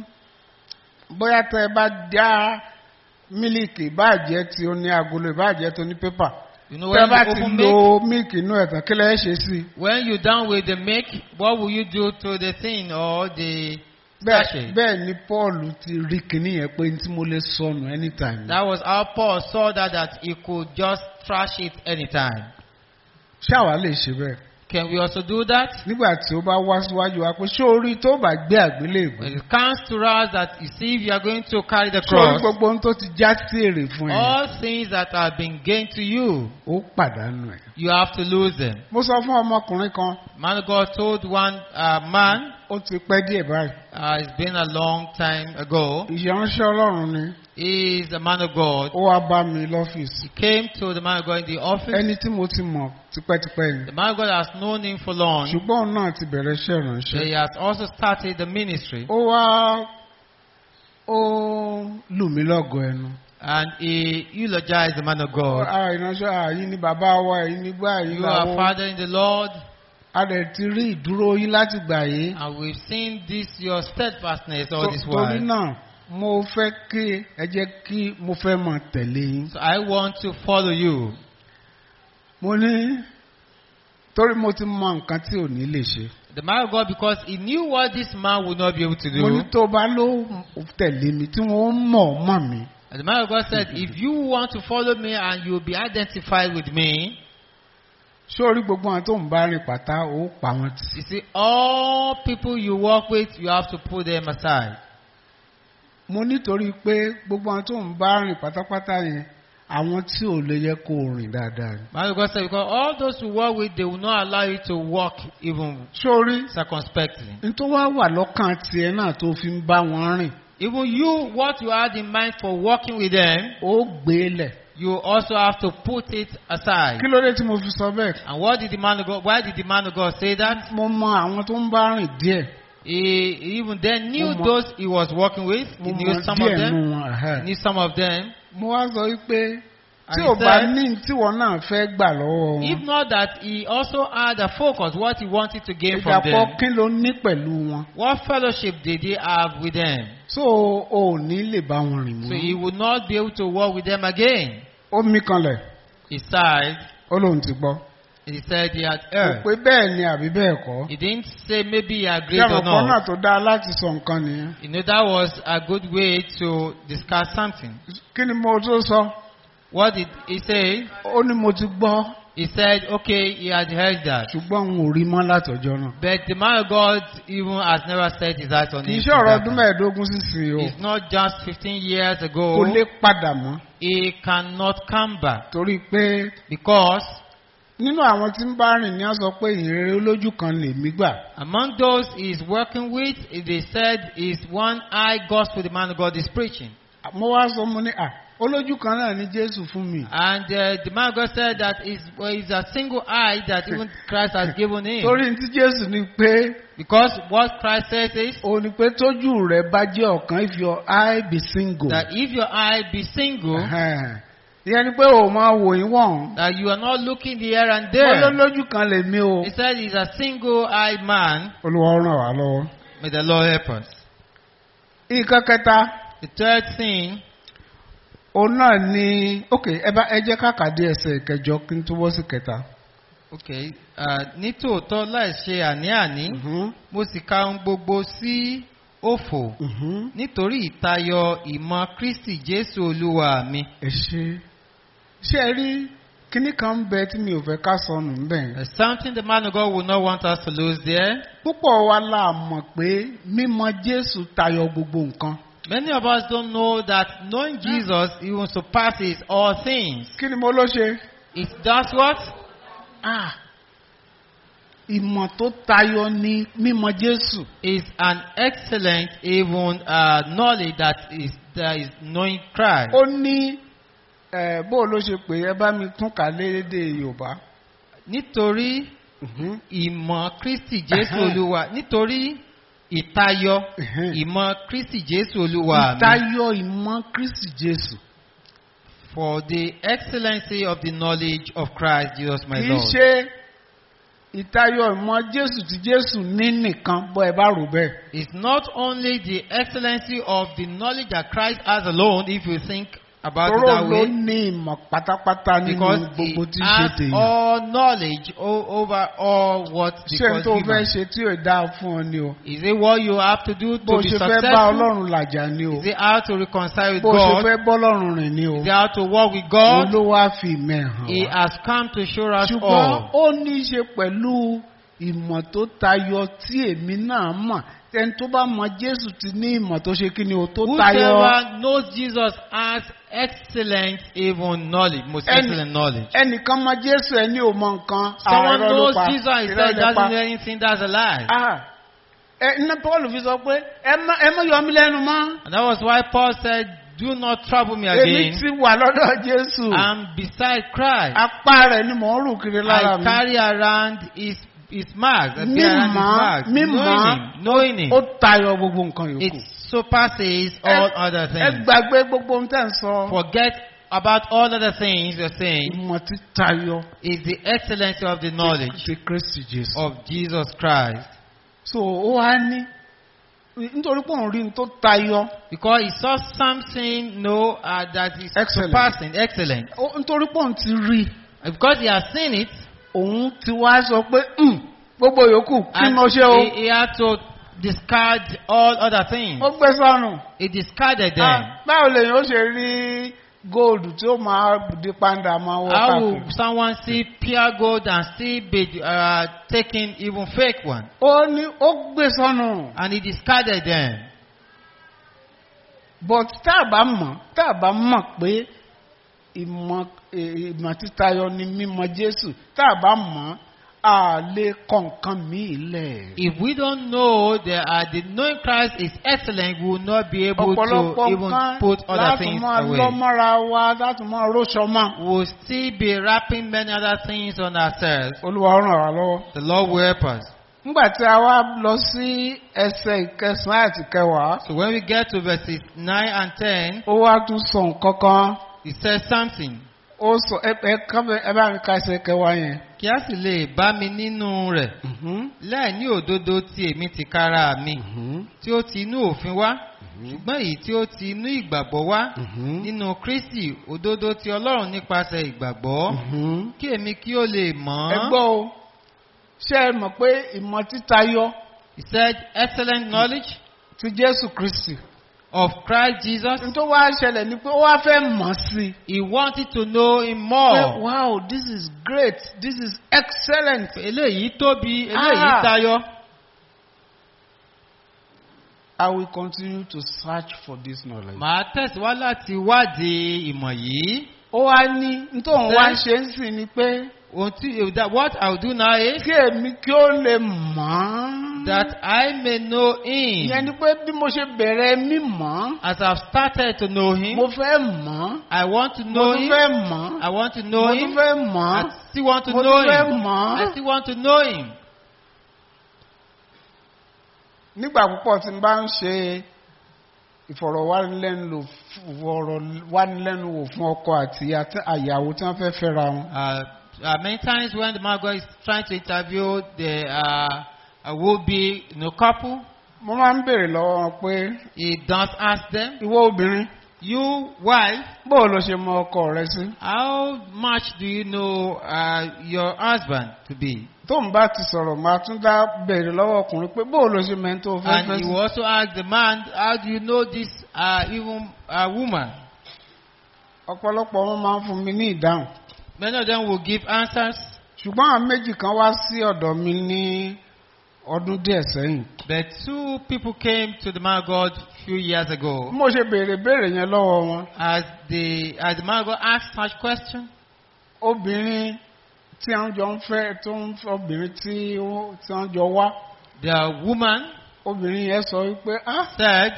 bóyá tẹ bá dá mílìkì ìbáàjẹ́ tí ó ní agolo ìbáàjẹ́ tó ní pépà You know, tẹ when bá you ti open lo milk, mílìkì inú ẹ̀tàn kí lẹ́ ṣe sí i. when you're done with the milk, what will you do to the thing or the bẹ́ẹ̀ sachet? bẹ́ẹ̀ ni paul ti rí kinní yẹn pé tí mo lè sọnù anytime. That was how Paul saw that, that he could just trash it anytime. ṣáwa lè ṣe bẹ́ẹ̀. Can we also do that? nígbà tí ó bá wá síwájú wa pé ṣé orí tó bá gbé àgbélébùú When it comes to us that you see if you are going to carry the ṣé orí cross, gbogbo ohun tó ti já sí èrè fún ẹ all things that have been gained to you, ó pàdánù ẹ. you have to lose them. mo sọ fún ọmọkùnrin kan Man of God told one uh, man ó ti pẹ́ díẹ̀ báyìí. Uh, it's been a long time ago. ìyánṣẹ́ ọlọ́run ni He is a man of God. ó wá bá mi lọ́fíìsì. He came to the man of God in the office. ẹni tí mo ti mọ̀ tipẹ́tipẹ́ ni. The man of God has known him for long. ṣùgbọ́n òun náà ti bẹ̀rẹ̀ iṣẹ́ ìránṣẹ́. He has also started the ministry. ó wá ó lù mí lọ́gọ̀ ẹnu. And he eulogized the man of God. Ah, ìránṣẹ́ àyín ni bàbá wa èyí ni gbá èyí You are làwọn. father in the Lord. a dẹ̀ ti rí ìdúró yín láti gbà yìí. And we've seen this, your steadfastness all To- this torí while. náà mo fẹ́ kí ẹ jẹ́ kí mo fẹ́ mọ̀ tẹ̀lé yín. So I want to follow you. mo ní torí mo ti mọ nǹkan tí ò ní lè ṣe. The man of God, because he knew what this man would not be able to mo ní do. tó bá ló tẹ̀lé mi tí wọ́n mọ̀ mọ̀ mi. And the man of God said, If you want to follow me and you'll be identified with me, sórí gbogbo àwọn tó ń bá rìn pátá ó pa wọn tì. you see, all people you work with, you have to put them aside. mo nítorí pé gbogbo àwọn tó ń bá rìn pátápátá yẹn àwọn tí ò lè yẹ kó rìn dáadáa ni. Man of God said, Because all those who work with, they will not allow you to walk even sórí circumspectly. n tó wá wà lọ́kàn tiẹ̀ náà tó fi ń bá wọn rìn Even you, what you had in mind for working with them, ó gbé lẹ̀. you also have to put it aside. kí ló dé tí mo fi sọ bẹ́ẹ̀. And what did the man of God, why did the man of God say that? mo mọ àwọn tó ń bá rìn díẹ̀. He even then knew Mo mọ- those he was working with. mo He mọ knew some of díẹ̀ them. nù wọn. ẹ̀hẹ́. He knew some of them. mo wá sọ wípé And tí he ò bá said, ní tíwọ náà fẹ́ gbà lọ́wọ́ If wọn. not that, he also had a focus, what he wanted to gain from ìdàpọ̀ them. kí ló ní pẹ̀lú wọn. What fellowship did he have with them? so o ò ní lè bá wọn rìn So he mọ́. would not be able to work with them again. ó mí kanlẹ̀ He sighed. ó lóun ti gbọ́. He said he had kò erred. pé bẹ́ẹ̀ ni àbí bẹ́ẹ̀ kọ́. He didn't say maybe he agreed Ṣé or àmọ̀pọ̀ náà not. tó dáa láti sọ nǹkan nìyẹn. You know, that was a good way to discuss something. kí ni mo tó sọ? What did he say? ó ní mo ti gbọ́ He said, okay, he had heard that. ṣùgbọ́n n ò rí mọ́ látọjọ́ náà. But the man of God even has never set his eyes on kì í him. ṣe since ọ̀rọ̀ that ọdún time. mẹ́ẹ̀ẹ́dógún sísìn o. It's not just 15 years ago. kò lè padà mọ́. He cannot come back torí pé because nínú àwọn tí ń bá rìn ní á sọ pé ìrere olójú kan lèmi gbà. among those he's working with, they said is one eye gospel the man of God is preaching. mo wá sọ mo ní à olójú kan náà ni jésù fún mi. And uh, the man of God said that is well, it's a single eye that even Christ has given him. torí ní tí jésù ní pé Because what Christ says is o ní pé tójú rẹ bá jẹ́ ọ̀kan if your eye be single. that if your eye be single, Ẹhẹ́n. ìyẹn ni pé o máa wò yín wọ̀n. that you are not looking here and mo there. lólójú kan lèmi o. He said he's a single eyed man. olùwà ràn wá lọ́wọ́. May the Lord help us. nǹkan kẹta The third thing, òun náà ni ok ẹ bá ẹ jẹ́ káàkiri ẹsẹ̀ kẹjọ kí n tó wọ́ sí kẹta. okay, uh, nítòótọ́ láì ṣe àní-àní, Mhm, mo sì ka ohun gbogbo sí òfò mhm. nítorí ìtayọ ìmọ̀ Kristi Jésù Olúwa mi. ẹ ṣe ṣé ẹ rí kíní kan ń bẹ tí mi ò fẹ́ ká sọnù ń bẹ̀. There's something the man of God will not want us to lose there. púpọ̀ wa la mọ̀ pé mímọ̀ jésù tayọ gbogbo nǹkan. Many of us don't know that knowing Jesus even surpasses all things. kí ni mo ló ṣe. It does what? Ah, ìmọ̀ tó tayọ ni mímọ̀ jésù. Is an excellent even uh, knowledge that is that is knowing Christ. ó ní ẹ bó ló ṣe pé ẹ bá mi tún kà lédè yorùbá. Nítorí Mhm. ìmọ̀ Kristi Jésù Ẹhẹ́n. Olúwa nítorí ìtayọ Ẹhẹ́n. ìmọ̀ Kristi Jésù Olúwa mi. ìtayọ ìmọ̀ kristi jésù. For the excellency of the knowledge of Christ Jesus my kì í Lord. ṣe ìtayọ ìmọ̀ jésù tí jésù ní nìkan bọ́ ẹ bá rò bẹ́ẹ̀. It's not only the excellency of the knowledge that Christ has alone, if you think about it tóró that ló way, ní ìmọ̀ pátápátá nínú because he gbogbo tí ń ṣe has tèèyàn. all knowledge o- over all what ṣé n because tó fẹ́ human. ṣe tí ò dáa fún ọ ni o. Is it what you have to do bó to be ṣe fẹ́ bá successful? ọlọ́run làjà ni o. Is it how to reconcile with bó ṣe God? fẹ́ bọ́lọ́run rìn ni o. Is it how to walk with òun God? ló wá fi ìmọ̀ ẹ̀ hàn He wá. has come to show us ṣùgbọ́n all. ó ní í ṣe pẹ̀lú ìmọ̀ tó tayọ tí èmi náà mọ̀ ẹni tó bá mọ jésù ti ní ìmọ̀ tó ṣe kí ni o tó tayọ. Whosoever knows Jesus has excellent even knowledge, most Any- excellent knowledge. ẹnìkan mọ jésù ẹni ò mọ nǹkan Someone àárọ̀ ló knows pa Jesus and he irọ́ said ló pa. doesn't know anything, that's a lie. Ah, ẹ iná paul fi sọ pé ẹ má ẹ má yọ mí lẹ́nu mọ́ And that was why Paul said, Do not trouble me èmi again. ti wà lọ́dọ̀ jésù I'm beside Christ. apá rẹ̀ ni mò ń rù kiri lára I mi carry around his, his marks. I bear around his mímọ́ marks. mímọ́ Knowing him. Knowing him. ó tayọ gbogbo nǹkan yòókù It surpasses all Ẹ- other ẹ things. gbàgbé gbogbo ohun tẹ́ ń sọ Forget about all other things you're saying. ìmọ̀ tí tayọ Is the excellency of the knowledge ti kristi jésù. of Jesus Christ. so ó wá ní nítorí pé òun rí ní tó tayọ Because he saw something no uh, that is Excellent. surpassing, excellent. ó- nítorí pé òun ti rí Because he has seen it, òun ti wá sọ pé "Hmm, gbogbo yòókù kí and mo ṣe o he, he had to discard all other things. ó gbé sọnù He discarded them. Ah, báwo lèyìn ó ṣe rí góòlù tí ó máa di pàǹdà máa wọ How will káàkiri. someone see pure gold and still be uh, taking even fake one? ó ní ó gbé sọnù And he discarded them. but tá a bá mọ̀ tá a bá mọ̀ pé ìmọ̀ eh, ìmọ̀ títayọ ni mímọ̀ jésù tá a bá mọ̀ a lè kọ nǹkan míì lẹ̀. If we don't know that uh, the knowing Christ is excellent, we will not be able to ọ̀pọ̀lọpọ̀ even nǹkan put other láti things máa away. lọ́ mọ́ra wa láti máa róṣọ mọ́. We will still be wrapping many other things on ourselves. olúwa ó ràn wá lọ́wọ́. The Lord will help us. nígbà tí a wá lọ sí ẹsẹ̀ ìkẹsàn-án àti kẹwàá So when we get to verses 9 and 10, ó wá tún sọ nǹkan kan he says something. ó sọ ẹ ẹ kán bẹ- ẹ bá mi ka ẹsẹ̀ kẹwàá yẹn. Kí a sì lè bá mi nínú rẹ̀, Mhm, láì ní òdodo tí èmi ti kára mi, mhm, tí ó ti inú òfin wá, ṣùgbọ́n èyí tí ó ti inú ìgbàgbọ́ wá, mhm, nínú Kristi, òdodo ti Ọlọ́run nípasẹ̀ ìgbàgbọ́, mhm. kí èmi kí ó lè mọ̀ ẹ ọ́. gbọ́ o ṣé ẹ mọ̀ pé ìmọ̀ títayọ He said, excellent knowledge ti jésù kristi. of Christ Jesus. nítorí wá ṣẹlẹ̀ ni pé ó wá fẹ́ mọ̀ sí i. He wanted to know him pé more. wow this is great this is excellent. Eléyìí tóbi, eléyìí Ah. tayọ. I will continue to search for this knowledge. Màá tẹ̀síwá láti wádìí ìmọ̀ yìí. ó wá ní nítorí wá ń ṣe ń sìn ni pé Ohun tí that what I will do now is kí èmi kí ó lè mọ̀ ọ́n. that I may know him. ìyẹn ni pé bí mo ṣe bẹ̀rẹ̀ mímọ́ As I've started to know him, mo fẹ́ mọ̀ ọ́n. I want to mo know tún him. fẹ́ mọ̀ ọ́n. I want to mo know tún him. fẹ́ mọ̀ I ọ́n. still want to mo know tún fẹ́ him. mọ̀ I ọ́n. still want to know him. nígbà púpọ̀ tí n bá ń ṣe ìfọ̀rọ̀wánilẹ́nuwò ìfọ̀rọ̀wánilẹ́nuwò fún ọkọ àti àti- àyàwó tí wọ́n fẹ́ fẹ́ra wọn. Uh, uh, many times when the man God is trying to interview the uh, uh, will-be you know, couple, mo máa ń béèrè lọ́wọ́ wọn pé he does ask them, ìwọ obìnrin "You wife, bóò ló ṣe mọ ọkọ rẹ sí. how much do you know uh, your husband to be?" tó ń bá ti sọ̀rọ̀ máa tún dá béèrè lọ́wọ́ ọkùnrin pé bóò ló ṣe mẹ́ni tó fẹ́ And fẹ́ he sí. will also ask the man, "How do you know this uh, even uh, woman?" ọ̀pọ̀lọpọ̀ wọn máa ń fún mi ní ìdáhùn. Many of them will give answers, ṣùgbọ́n àwọn méjì kan wá sí ọ̀dọ̀ mi ní ọdún díẹ̀ sẹ́yìn. but two people came to the man of God a few years bí ago. mo ṣe béèrè béèrè yẹn lọ́wọ́ wọn As the as the man of God asked such question, obìnrin tí wọ́n jọ ń fẹ́ tó ń fẹ́ obìnrin tí ó- tí wọ́n jọ wá the woman obìnrin yẹn sọ wípé ah said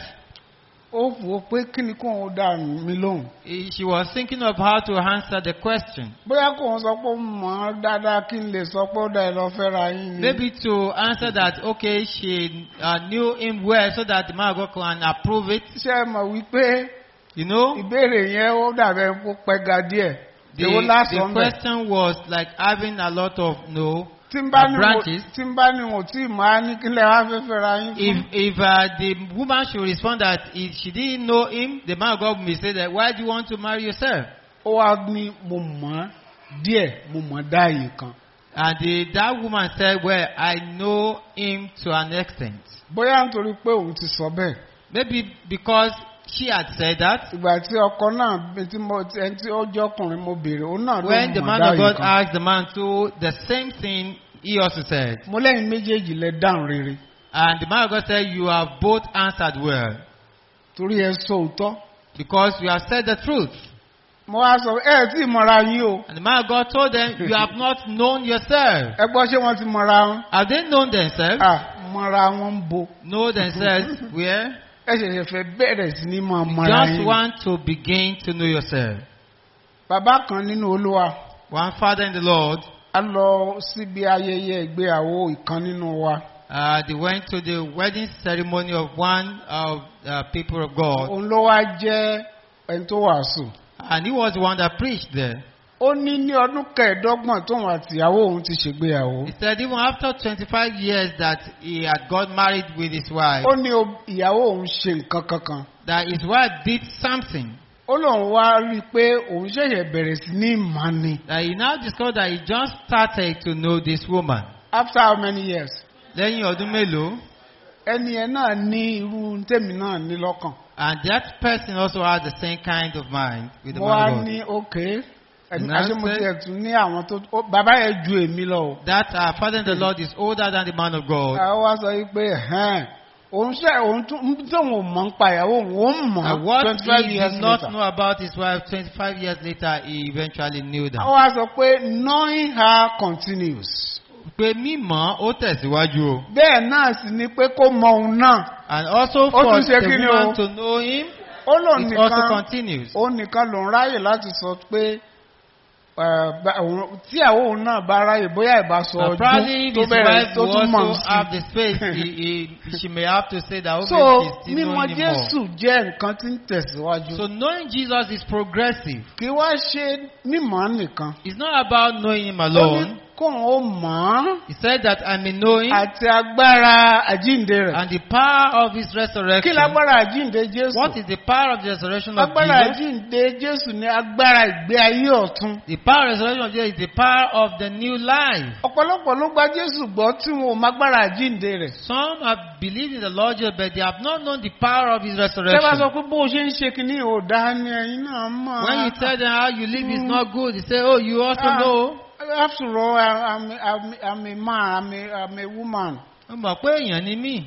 ó wò ó pé kí ni kò ń dà mí lóhùn. eh, she was thinking of how to answer the question. bóyá kò ń sọ pé ó mọ̀ ọ́ dáadáa kí n lè sọ pé ó dá ẹ lọ fẹ́ra yín ni. Maybe to answer that, okay, she uh, knew him well so that the man of God can approve it. ṣé ẹ mọ̀ wípé You know, ìbéèrè yẹn ó dàbẹ̀ kó pẹ́ ga díẹ̀. the, èwo the lásán bẹ̀. question was like having a lot of no. tí n bá uh, ní mo branches. tí n bá ní mo tí ì máa ní kí lè wá fẹ́ fẹ́ra yín If fún. if uh, the woman should respond that if she didn't know him, the man of God may say that why do you want to marry yourself? ó wá ní mo mọ̀ ọ́ díẹ̀ mo mọ̀ ọ́ dáàyè kan. And the, that woman said, well, I know him to an extent. bóyá nítorí pé òun ti sọ bẹ́ẹ̀. Maybe because she had said that. ìgbà tí ọkọ náà bí tí mo tí ẹni tí ó jẹ́ ọkùnrin mo béèrè òun náà ló When the mọ̀ man of dáàyè God kan. asked the man to, the same thing he also said. mo lẹ́yìn méjèèjì lẹ dáhùn rere And the man of God said, you have both answered well torí ẹ sọ òótọ́. because you have said the truth. mo wá sọ ẹ tí ì mọ̀ra yín o. And the man of God told them, you have not known yourself. ẹ gbọ́ ṣé wọ́n ti mọ̀ra wọn. Have they known themselves? Ah, mọra wọn ń bo know themselves where ẹ ṣẹ̀ṣẹ̀ fẹ́ bẹ̀rẹ̀ sí ní máa you mọra just yín. want to begin to know yourself. bàbá kan nínú olúwa One father in the Lord, a lọ síbi ayẹyẹ ìgbéyàwó ìkan nínú wa uh, they went to the wedding ceremony of one of the people of God, òun ló wá jẹ́ ẹni tó wàásù. and he was the one that preached there. ó ní ní ọdún kẹẹ̀ẹ́dọ́gbọ̀n tóun àtìyàwó òun ti ṣègbéyàwó. He said even after 25 years that he had got married with his wife, ó ní o- ìyàwó òun ṣe nǹkan kankan. that his wife did something ó lóun wá rí i pé òun ṣẹ̀ṣẹ̀ bẹ̀rẹ̀ sí ní ìmọ̀ ni. that he now discovered that he just started to know this woman. after how many years? Lẹ́yìn ọdún mélòó, ẹni ẹ náà ní irú tèmi náà ní lọ́kàn. and that person also had the same kind of mind with the mo wá man of God. ní ok ẹni Now àṣé mo say- tiẹ̀ tún ní àwọn tó ó- bàbá yẹn ju èmi lọ o. That our father in the Lord is older than the man of God. àwọn wá sọ yìí pé ẹ̀hẹ́n, òun ṣe òun tún tóun ò mọ̀ ń pa ìyàwó òun ó And mọ̀ what twenty five he years did not later. know about his wife 25 years later, he eventually knew that. àwọn wá sọ pé knowing her continues. Pé mímọ̀ ó tẹ̀síwájú o. bẹ́ẹ̀ náà sì ni pé kó mọ òun náà. And also Ó for tún ṣe the kí ni woman o? to know him, ó lòun it also nìkan continues. òun nìkan lòun ráyè láti sọ pé eh, bá- òun- tí àwọn òun náà bá ráyè bóyá ìbá sọ Uh, probably ọdún if tó his bẹ̀rẹ̀ wife tó will tún mọ̀ also have sí. the space, he, he, she may have to say that, okay, so she's still mímọ̀ knowing him more. jésù jẹ́ nǹkan tí ń tẹ̀síwájú. So knowing Jesus is progressive. kì í wá ṣe mímọ̀ nìkan. It's not about knowing him ó ní alone. kóun ó mọ̀ ọ́n He said that I may know him àti agbára àjíǹde rẹ̀. and the power of his kí resurrection. lágbára àjíǹde jésù? What is the power of the resurrection of agbára Jesus? àjíǹde jésù ní agbára ìgbé ayé ọ̀tun. The power of the resurrection of Jesus is the power of the new life. ọ̀pọ̀lọpọ̀ ló gba jésù gbọ́ tí wọn ò mágbára àjíǹde rẹ̀. Some have believed in the Lord Jesus, but they have not known the power of his tẹ́ bá sọ resurrection. pé bó o ṣe ń ṣe kínní ò dáa ni ẹ̀yin náà mọ̀. When you tell them how you live is not good, they say, Oh, you also Ah. know. after all I- I'm, I'm, I'm a man I'm a, I'm a woman. Ó mọ̀ pé èèyàn ni mí.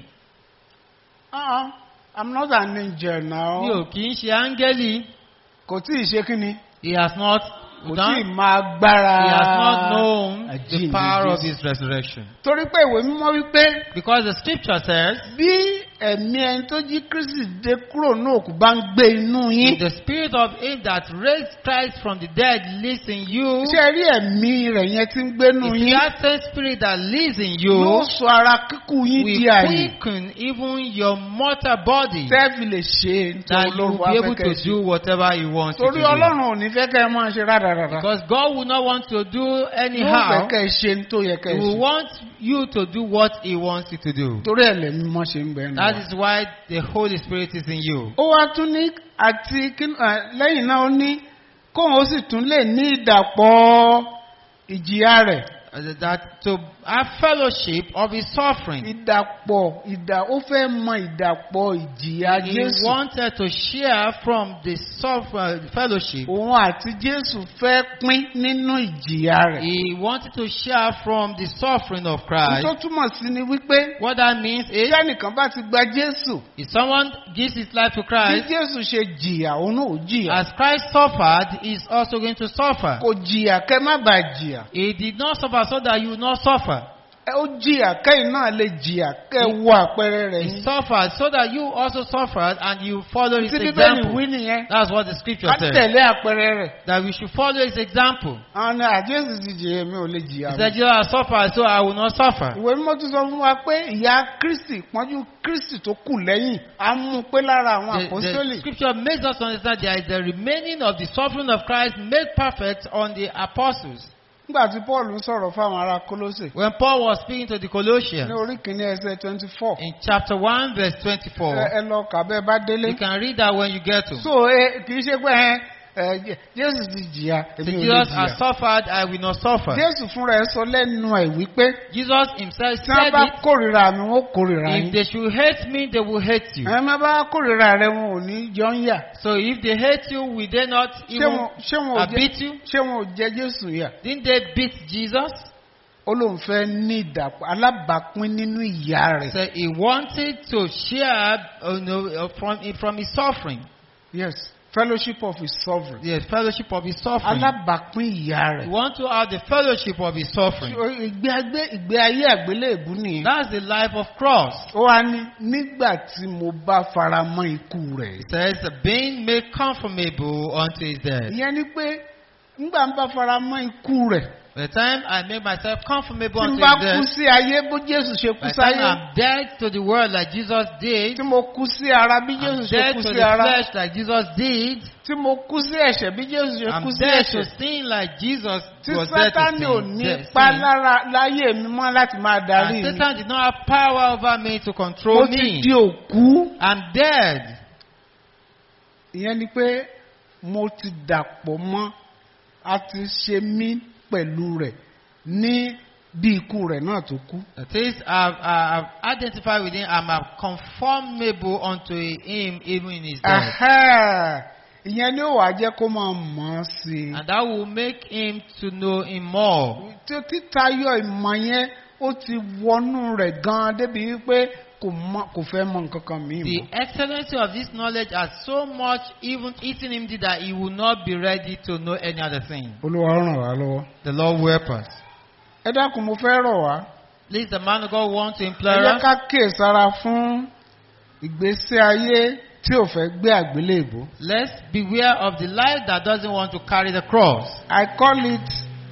Uh-uh. I'm not an angel now. Mi ò kì í ṣe áńgẹ́lì. kò tí ì ṣe kínní. He has not kò tí ì done. máa gbára. He has not known the àjíǹde power of Jésù. his resurrection. torí pé ìwé mímọ́ wípé Because the scripture says, bí ẹ̀mí ẹni tó jí kristi dé kúrò ní òkú bá ń gbé inú If yín. the spirit of him that raised Christ from the dead lives in you, ṣé ẹ rí ẹ̀mí rẹ̀ yẹn tí ń gbé inú if yín. that same spirit that lives in yóò you sọ ara kíkú yín will di àyè. quicken even your mortal body, tẹ́ẹ̀fì lè ṣe that nítorí you olóhùn will be able afẹ́kẹ́ to ṣe. do whatever he wants you to torí do. ọlọ́run ò ní fẹ́ kẹ́ ẹ máa ṣe rádaràda. Because God will not want to do yóò fẹ́ anyhow. kẹ́ ẹ ṣe ní tó yẹ kẹ́ He ẹ will ṣe. want you to do what he wants you to do. torí ẹ̀ lẹ́mí mọ́ ṣe ń bẹ̀ That nù. is why the Holy Spirit is in you. ó wá tún ní àti kí- ẹ, lẹ́yìn náà ó ní kóun ó sì tún lè ní ìdàpọ̀ ìjìyà rẹ̀. Uh, That to have fellowship of his suffering. ìdàpọ̀ ìdà ó fẹ́ mọ ìdàpọ̀ ìjìyà He jésù. wanted to share from the suffer, fellowship. òun àti jésù fẹ́ pín nínú ìjìyà rẹ̀. He wanted to share from the suffering of ohun tó Christ. túmọ̀ sí ni wípé What that means is, bí ẹnìkan bá ti gba jésù if someone gives his life to bí Christ, jésù ṣe jìyà òun náà ò jìyà. as Christ suffered, he is also going to suffer. kò jìyà kẹ́ má bàa jìyà. He did not suffer so that you will not suffer. ẹ ó jìyà kẹ́yìn náà lè jìyà kẹ́ wo àpẹẹrẹ rẹ̀ He yín. suffered so that you also suffered and you follow his tí bíbélì example. wí nìyẹn That's what the scripture ká says. tẹ̀lé àpẹẹrẹ rẹ̀. That we should follow his example. àwọn ni àjẹsù ti jìyà mi ò lè jìyà He mi. said, You have suffered, so I will not suffer. ìwé mímọ́ tún sọ fún wa pé ìyà kristi pọ́njú kristi tó kù lẹ́yìn á mú un pé lára àwọn The, the àpọ́sítélì. scripture makes us understand there is the remaining of the suffering of Christ made perfect on the apostles. nígbà tí paul ń sọ̀rọ̀ fáwọn ará kólósè When Paul was speaking to the ní Colossians orí kìíní ẹsẹ̀ twenty four in chapter 1, verse 24, ẹ lọ kà bẹ́ẹ̀ bá délé. you can read that when you get to. so ẹ kì í ṣe pé ẹ ẹ Jé- jésù ti jìyà So èmi ò lè Jesus has jìyà. suffered, I will not suffer. jésù fúnra ẹ sọ lẹ́nu ẹ̀ wípé Jesus himself tí wọ́n said bá it. kórìíra mi wọ́n kórìíra If yín. they should hate me, they will hate you. ẹ má bá kórìíra rẹ wọn ò ní jọ ń yà. So if they hate you, will they not ṣé even wọn ṣé wọn ò uh, jẹ beat you? ṣé wọn ò jẹ jésù yà. Didn't they beat Jesus? ó lóun fẹ́ ní ìdàpọ̀ alábàápín nínú ìyà rẹ̀. So he wanted to share uh, you know, uh, from, from his suffering. yes fellowship of his sovereign the fellowship of his suffering. alábàápín ìyá You rẹ̀ want to have the fellowship of his suffering. ìgbé agbé ìgbé ayé àgbélébù nìyẹn That's the life of cross. ó wá ní nígbà tí mo bá fara mọ́ ikú rẹ̀ It says, being made conformable unto his death. ìyẹn ni pé nígbà ń bá fara mọ́ ikú rẹ̀ By the time I make myself conformable tí n unto bá his kú death, sí ayé bó Jésù ṣe kú by the time sáyé I'm dead to the world like Jesus did, tí mo kú sí ara bí I'm Jésù ṣe dead kú to sí the ara flesh like Jesus did, tí mo kú sí ẹ̀ṣẹ̀ bí Jésù ṣe kú I'm sí dead to ẹ̀ṣẹ̀ sin like Jesus tí was dead to Sátánì ò sin. ní Dead- pa sin. lára láyé mi mọ́ láti máa darí And mi Satan did not have power over me to mo control ti me. di òkú I'm dead. ìyẹn ni pé mo ti dàpọ̀ mọ́ a ti ṣe mí pẹ̀lú rẹ̀ ní bí ikú rẹ̀ náà tó kú. That is, I've, I've identified with him. I'm a conformable unto him even in his death. Ẹ̀hẹ́, ìyẹn ni ó wàá jẹ́ kó máa mọ̀ ọ́ sí i. And that will make him to know him more. tí ó títayọ ìmọ̀ yẹn ó ti wọnú rẹ̀ gan-an débi wípé kò mọ- kò fẹ́ mọ nǹkan kan mìíràn. The excellency of this knowledge has so much even eaten him did that he will not be ready to know any other thing. olúwa ràn wá lọ́wọ́. The Lord will help us. ẹ dákun mo fẹ́ rọ̀ wá. Please, the man of God wants to ẹ implore jẹ́ us. ká kíyèsára fún ìgbésí ayé tí ò fẹ́ gbé àgbélébùú. Let's beware of the life that doesn't want to carry the cross. I call it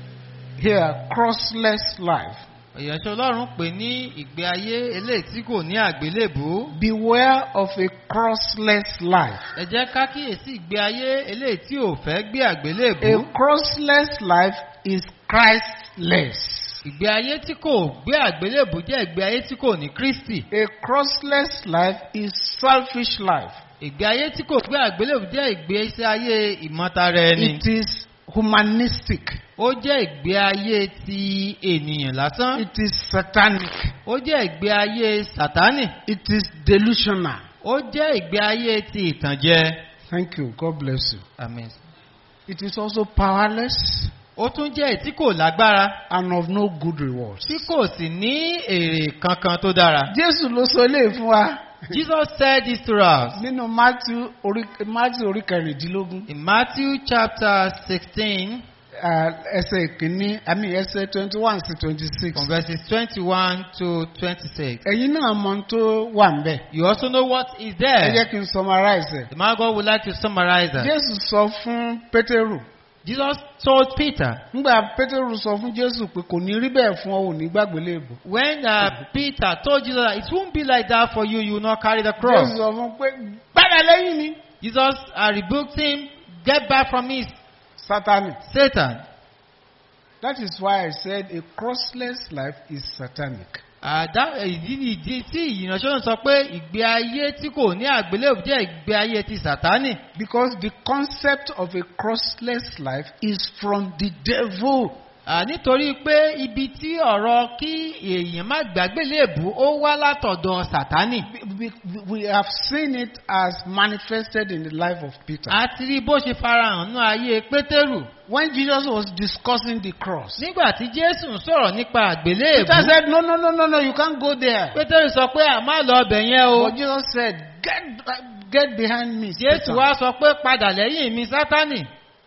here crossless life. Ìyànṣẹ́ Ọlọ́run pè ní ìgbé ayé eléyìí tí kò ní àgbélébùú. Beware of a crossless life. Ẹ jẹ́ ká kíyèsí ìgbé ayé eléyìí tí ò fẹ́ gbé A àgbélébùú. crossless life is Christless. Ìgbé ayé tí kò gbé àgbélébùú jẹ́ ìgbé ayé tí kò ní Kristi. A crossless life is selfish life. Ìgbé ayé tí kò gbé àgbélébùú jẹ́ ìgbé ayé ìmọ̀tara ẹni. It is humanistic. Ó jẹ́ ìgbé ayé ti ènìyàn lásán. It is satanic. Ó jẹ́ ìgbé ayé Sàtánì. It is delusional. Ó jẹ́ ìgbé ayé ti ìtànjẹ. Thank you. God bless you. Amen. It is also powerless Ó tún jẹ́ èyí tí kò lágbára. and of no good rewards. Tí kò sì ní èrè kankan tó dára. Jésù ló sọ eléyìí fún wa Jesus said this to us nínú Matthew orí Matthew orí kẹrìndínlógún in Matthew chapter sixteen ah, ẹsẹ̀ ìkíní àmì ẹsẹ̀ twenty one sí twenty six. from verses twenty-one to twenty-six. Ẹ̀yin náà mọ ohun tó wà ń bẹ̀. You also know what is Ẹ there. jẹ́ kí n summarize ẹ̀. The man of God would like to summarize that. Jésù sọ fún Pétérù. Jesus told Peter Nígbà Pétérù sọ fún Jésù pé kò ní rí bẹ́ẹ̀ fún ọ ò ní gbàgbé léèbù. when uh, Peter told Jesus that it won't be like that for you, you will not carry the Jésù cross. sọ fún pé gbádà lẹ́yìn ni. Jesus uh, rebuked him, get back from me, Sátánì. Satan. That is why I said a crossless life is satanic. Àdá ìdí ni ìdí tí ìrìnàṣọ́ sọ pé ìgbé ayé tí kò ní àgbélébù jẹ́ ìgbé ayé ti Sàtánì. Because the concept of a crossless life is from the devil. À, nítorí pé ibi tí ọ̀rọ̀ kí èèyàn má gbàgbélébù ó wá látọ̀dọ̀ Sàtánì. We, we, we have seen it as manifested in the life of Peter. A ti rí bó ṣe farahàn ní ayé Pétérù. When Jesus was discussing the cross, Nígbà tí Jésù ń sọ̀rọ̀ nípa àgbélébù. Peter said, No, no, no, no, no, you can't go there. Pétérù sọ pé à má lọ ọbẹ̀ yẹn o. But Jesus said, Get, get behind me. Jésù Satan." wá sọ pé padà lẹ́yìn mi Sátánì.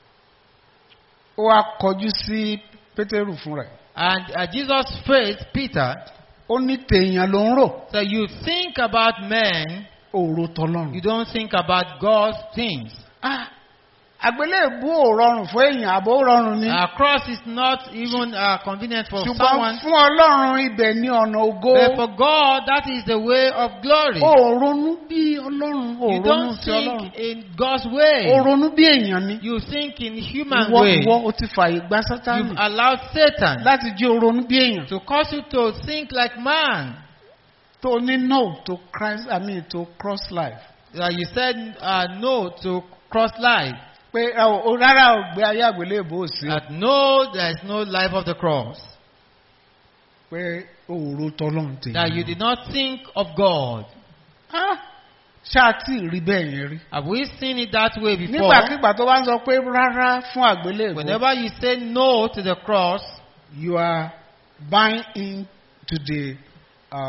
Ó wá kọjú sí Pétérù fún rẹ̀. And uh, Jesus faced Peter. Ó ní tèèyàn ló ń rò. So you think about men, Òòrò tọlọ́run. you don't think about God's things. Ah, àgbélébú ò rọrùn fún èèyàn àbò ó rọrùn ni. A cross is not even uh, convenient for Ṣùgbọ́n someone. fún Ọlọ́run ibẹ̀ ní ọ̀nà ògo. But for God, that is the way of glory. Ó ronú bí Ọlọ́run. Ó You ronú don't sí Ọlọ́run. think in God's way. Ó ronú bí èèyàn ni. You think in human Ìwọ way. ìwọ o ti fààyè gba You've Sátánì allowed Satan láti jẹ́ o ronú bí èèyàn. to cause you to think like man. Tó ní no to Christ I mean to cross life. Uh, you said uh, no to cross life. Pé ẹ ò- o rárá ò gbé ayé àgbélébú ò sí. That no, there is no life of the cross. Pé òòrò tọlọ́run tèèyàn. That you did not think of God. Ah, Ṣáà tí ì rí bẹ́ẹ̀ yẹn rí. Have we seen it that way before? Nígbàkigbà tó bá ń sọ pé rárá fún àgbélébú. Whenever you say no to the cross, you are buying into the uh,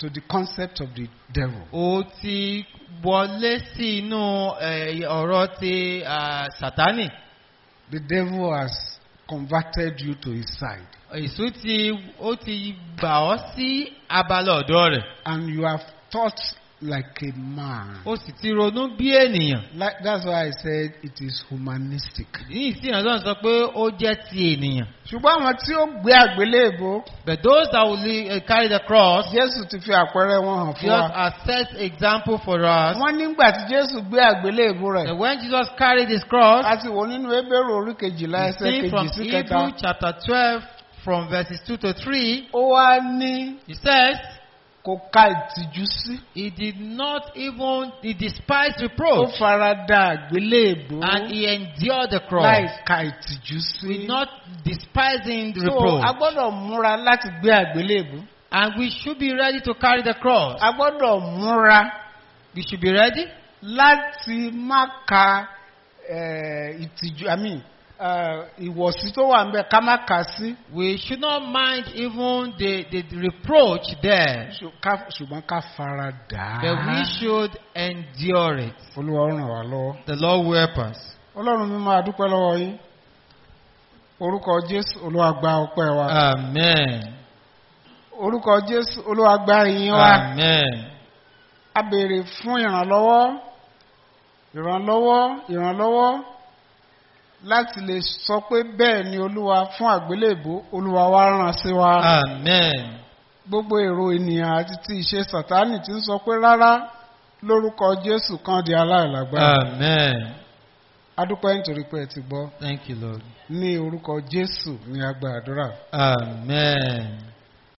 to the concept of the devil. ó ti wọlé sí inú eh, ọ̀rọ̀ ti ah, sátánì The devil has converted you to his side. èso ti ó ti gbà ọ́ sí abala ọ̀dọ́ rẹ̀ And you have thought like a man. ó sì ti ronú bí ènìyàn Like, that's why I said it is humanistic. ní ìsìn ọlọ́run sọ pé ó jẹ́ ti ènìyàn ṣùgbọ́n àwọn tí ó gbé àgbélébó but those that will li- eh, carry the cross Jésù ti fi àpẹẹrẹ wọn hàn fún just wa. as set example for us Wọ́n nígbà tí Jésù gbé àgbélébó that rẹ̀. when Jesus carried his cross A ti wò nínú Hébérù orí kejìlá we ẹsẹ̀ see from kejì sí Hebrew kẹta. chapter twelve from verses two to three Ó wá ní he says kò ka ìtìjú sí. he did not even he despised Ó reproach fara da àgbélébó and he endured the cross láì ka ìtìjú sí. with not despising the So a reproach gbọ́dọ̀ múra láti gbé àgbélébó. and we should be ready to carry the cross A gbọ́dọ̀ múra we should be ready láti má ka eh, ìtìjú I mean, eh, ìwọ̀sí tó wà ń bẹ̀ ká má kà sí. we should not mind even the the, the reproach there Ṣù- ká- ṣùgbọ́n ká fara dà but we á. should endure it Olúwa ó ràn wá lọ́wọ́. the Lord will help us Ọlọ́run mi máa dúpẹ́ lọ́wọ́ yín. Orúkọ Jésù Olúwa gba ọpẹ́ wa. amen Orúkọ Jésù Olúwa gba ìyìn wa. amen A béèrè fún ìrànlọ́wọ́. Ìrànlọ́wọ́ ìrànlọ́wọ́ láti lè sọ pé bẹ́ẹ̀ ni Olúwa fún àgbélébó Olúwa wa rán sí wa. amen Gbogbo èrò ènìyàn àti ti ìṣe Sàtánì ti ń sọ pé rárá lórúkọ Jésù kan di aláìlágbára. amen Adúpẹ́ nítorí pé ẹ ti gbọ́. thank you Lord Ní orúkọ Jésù ni a gba àdúrà. amen.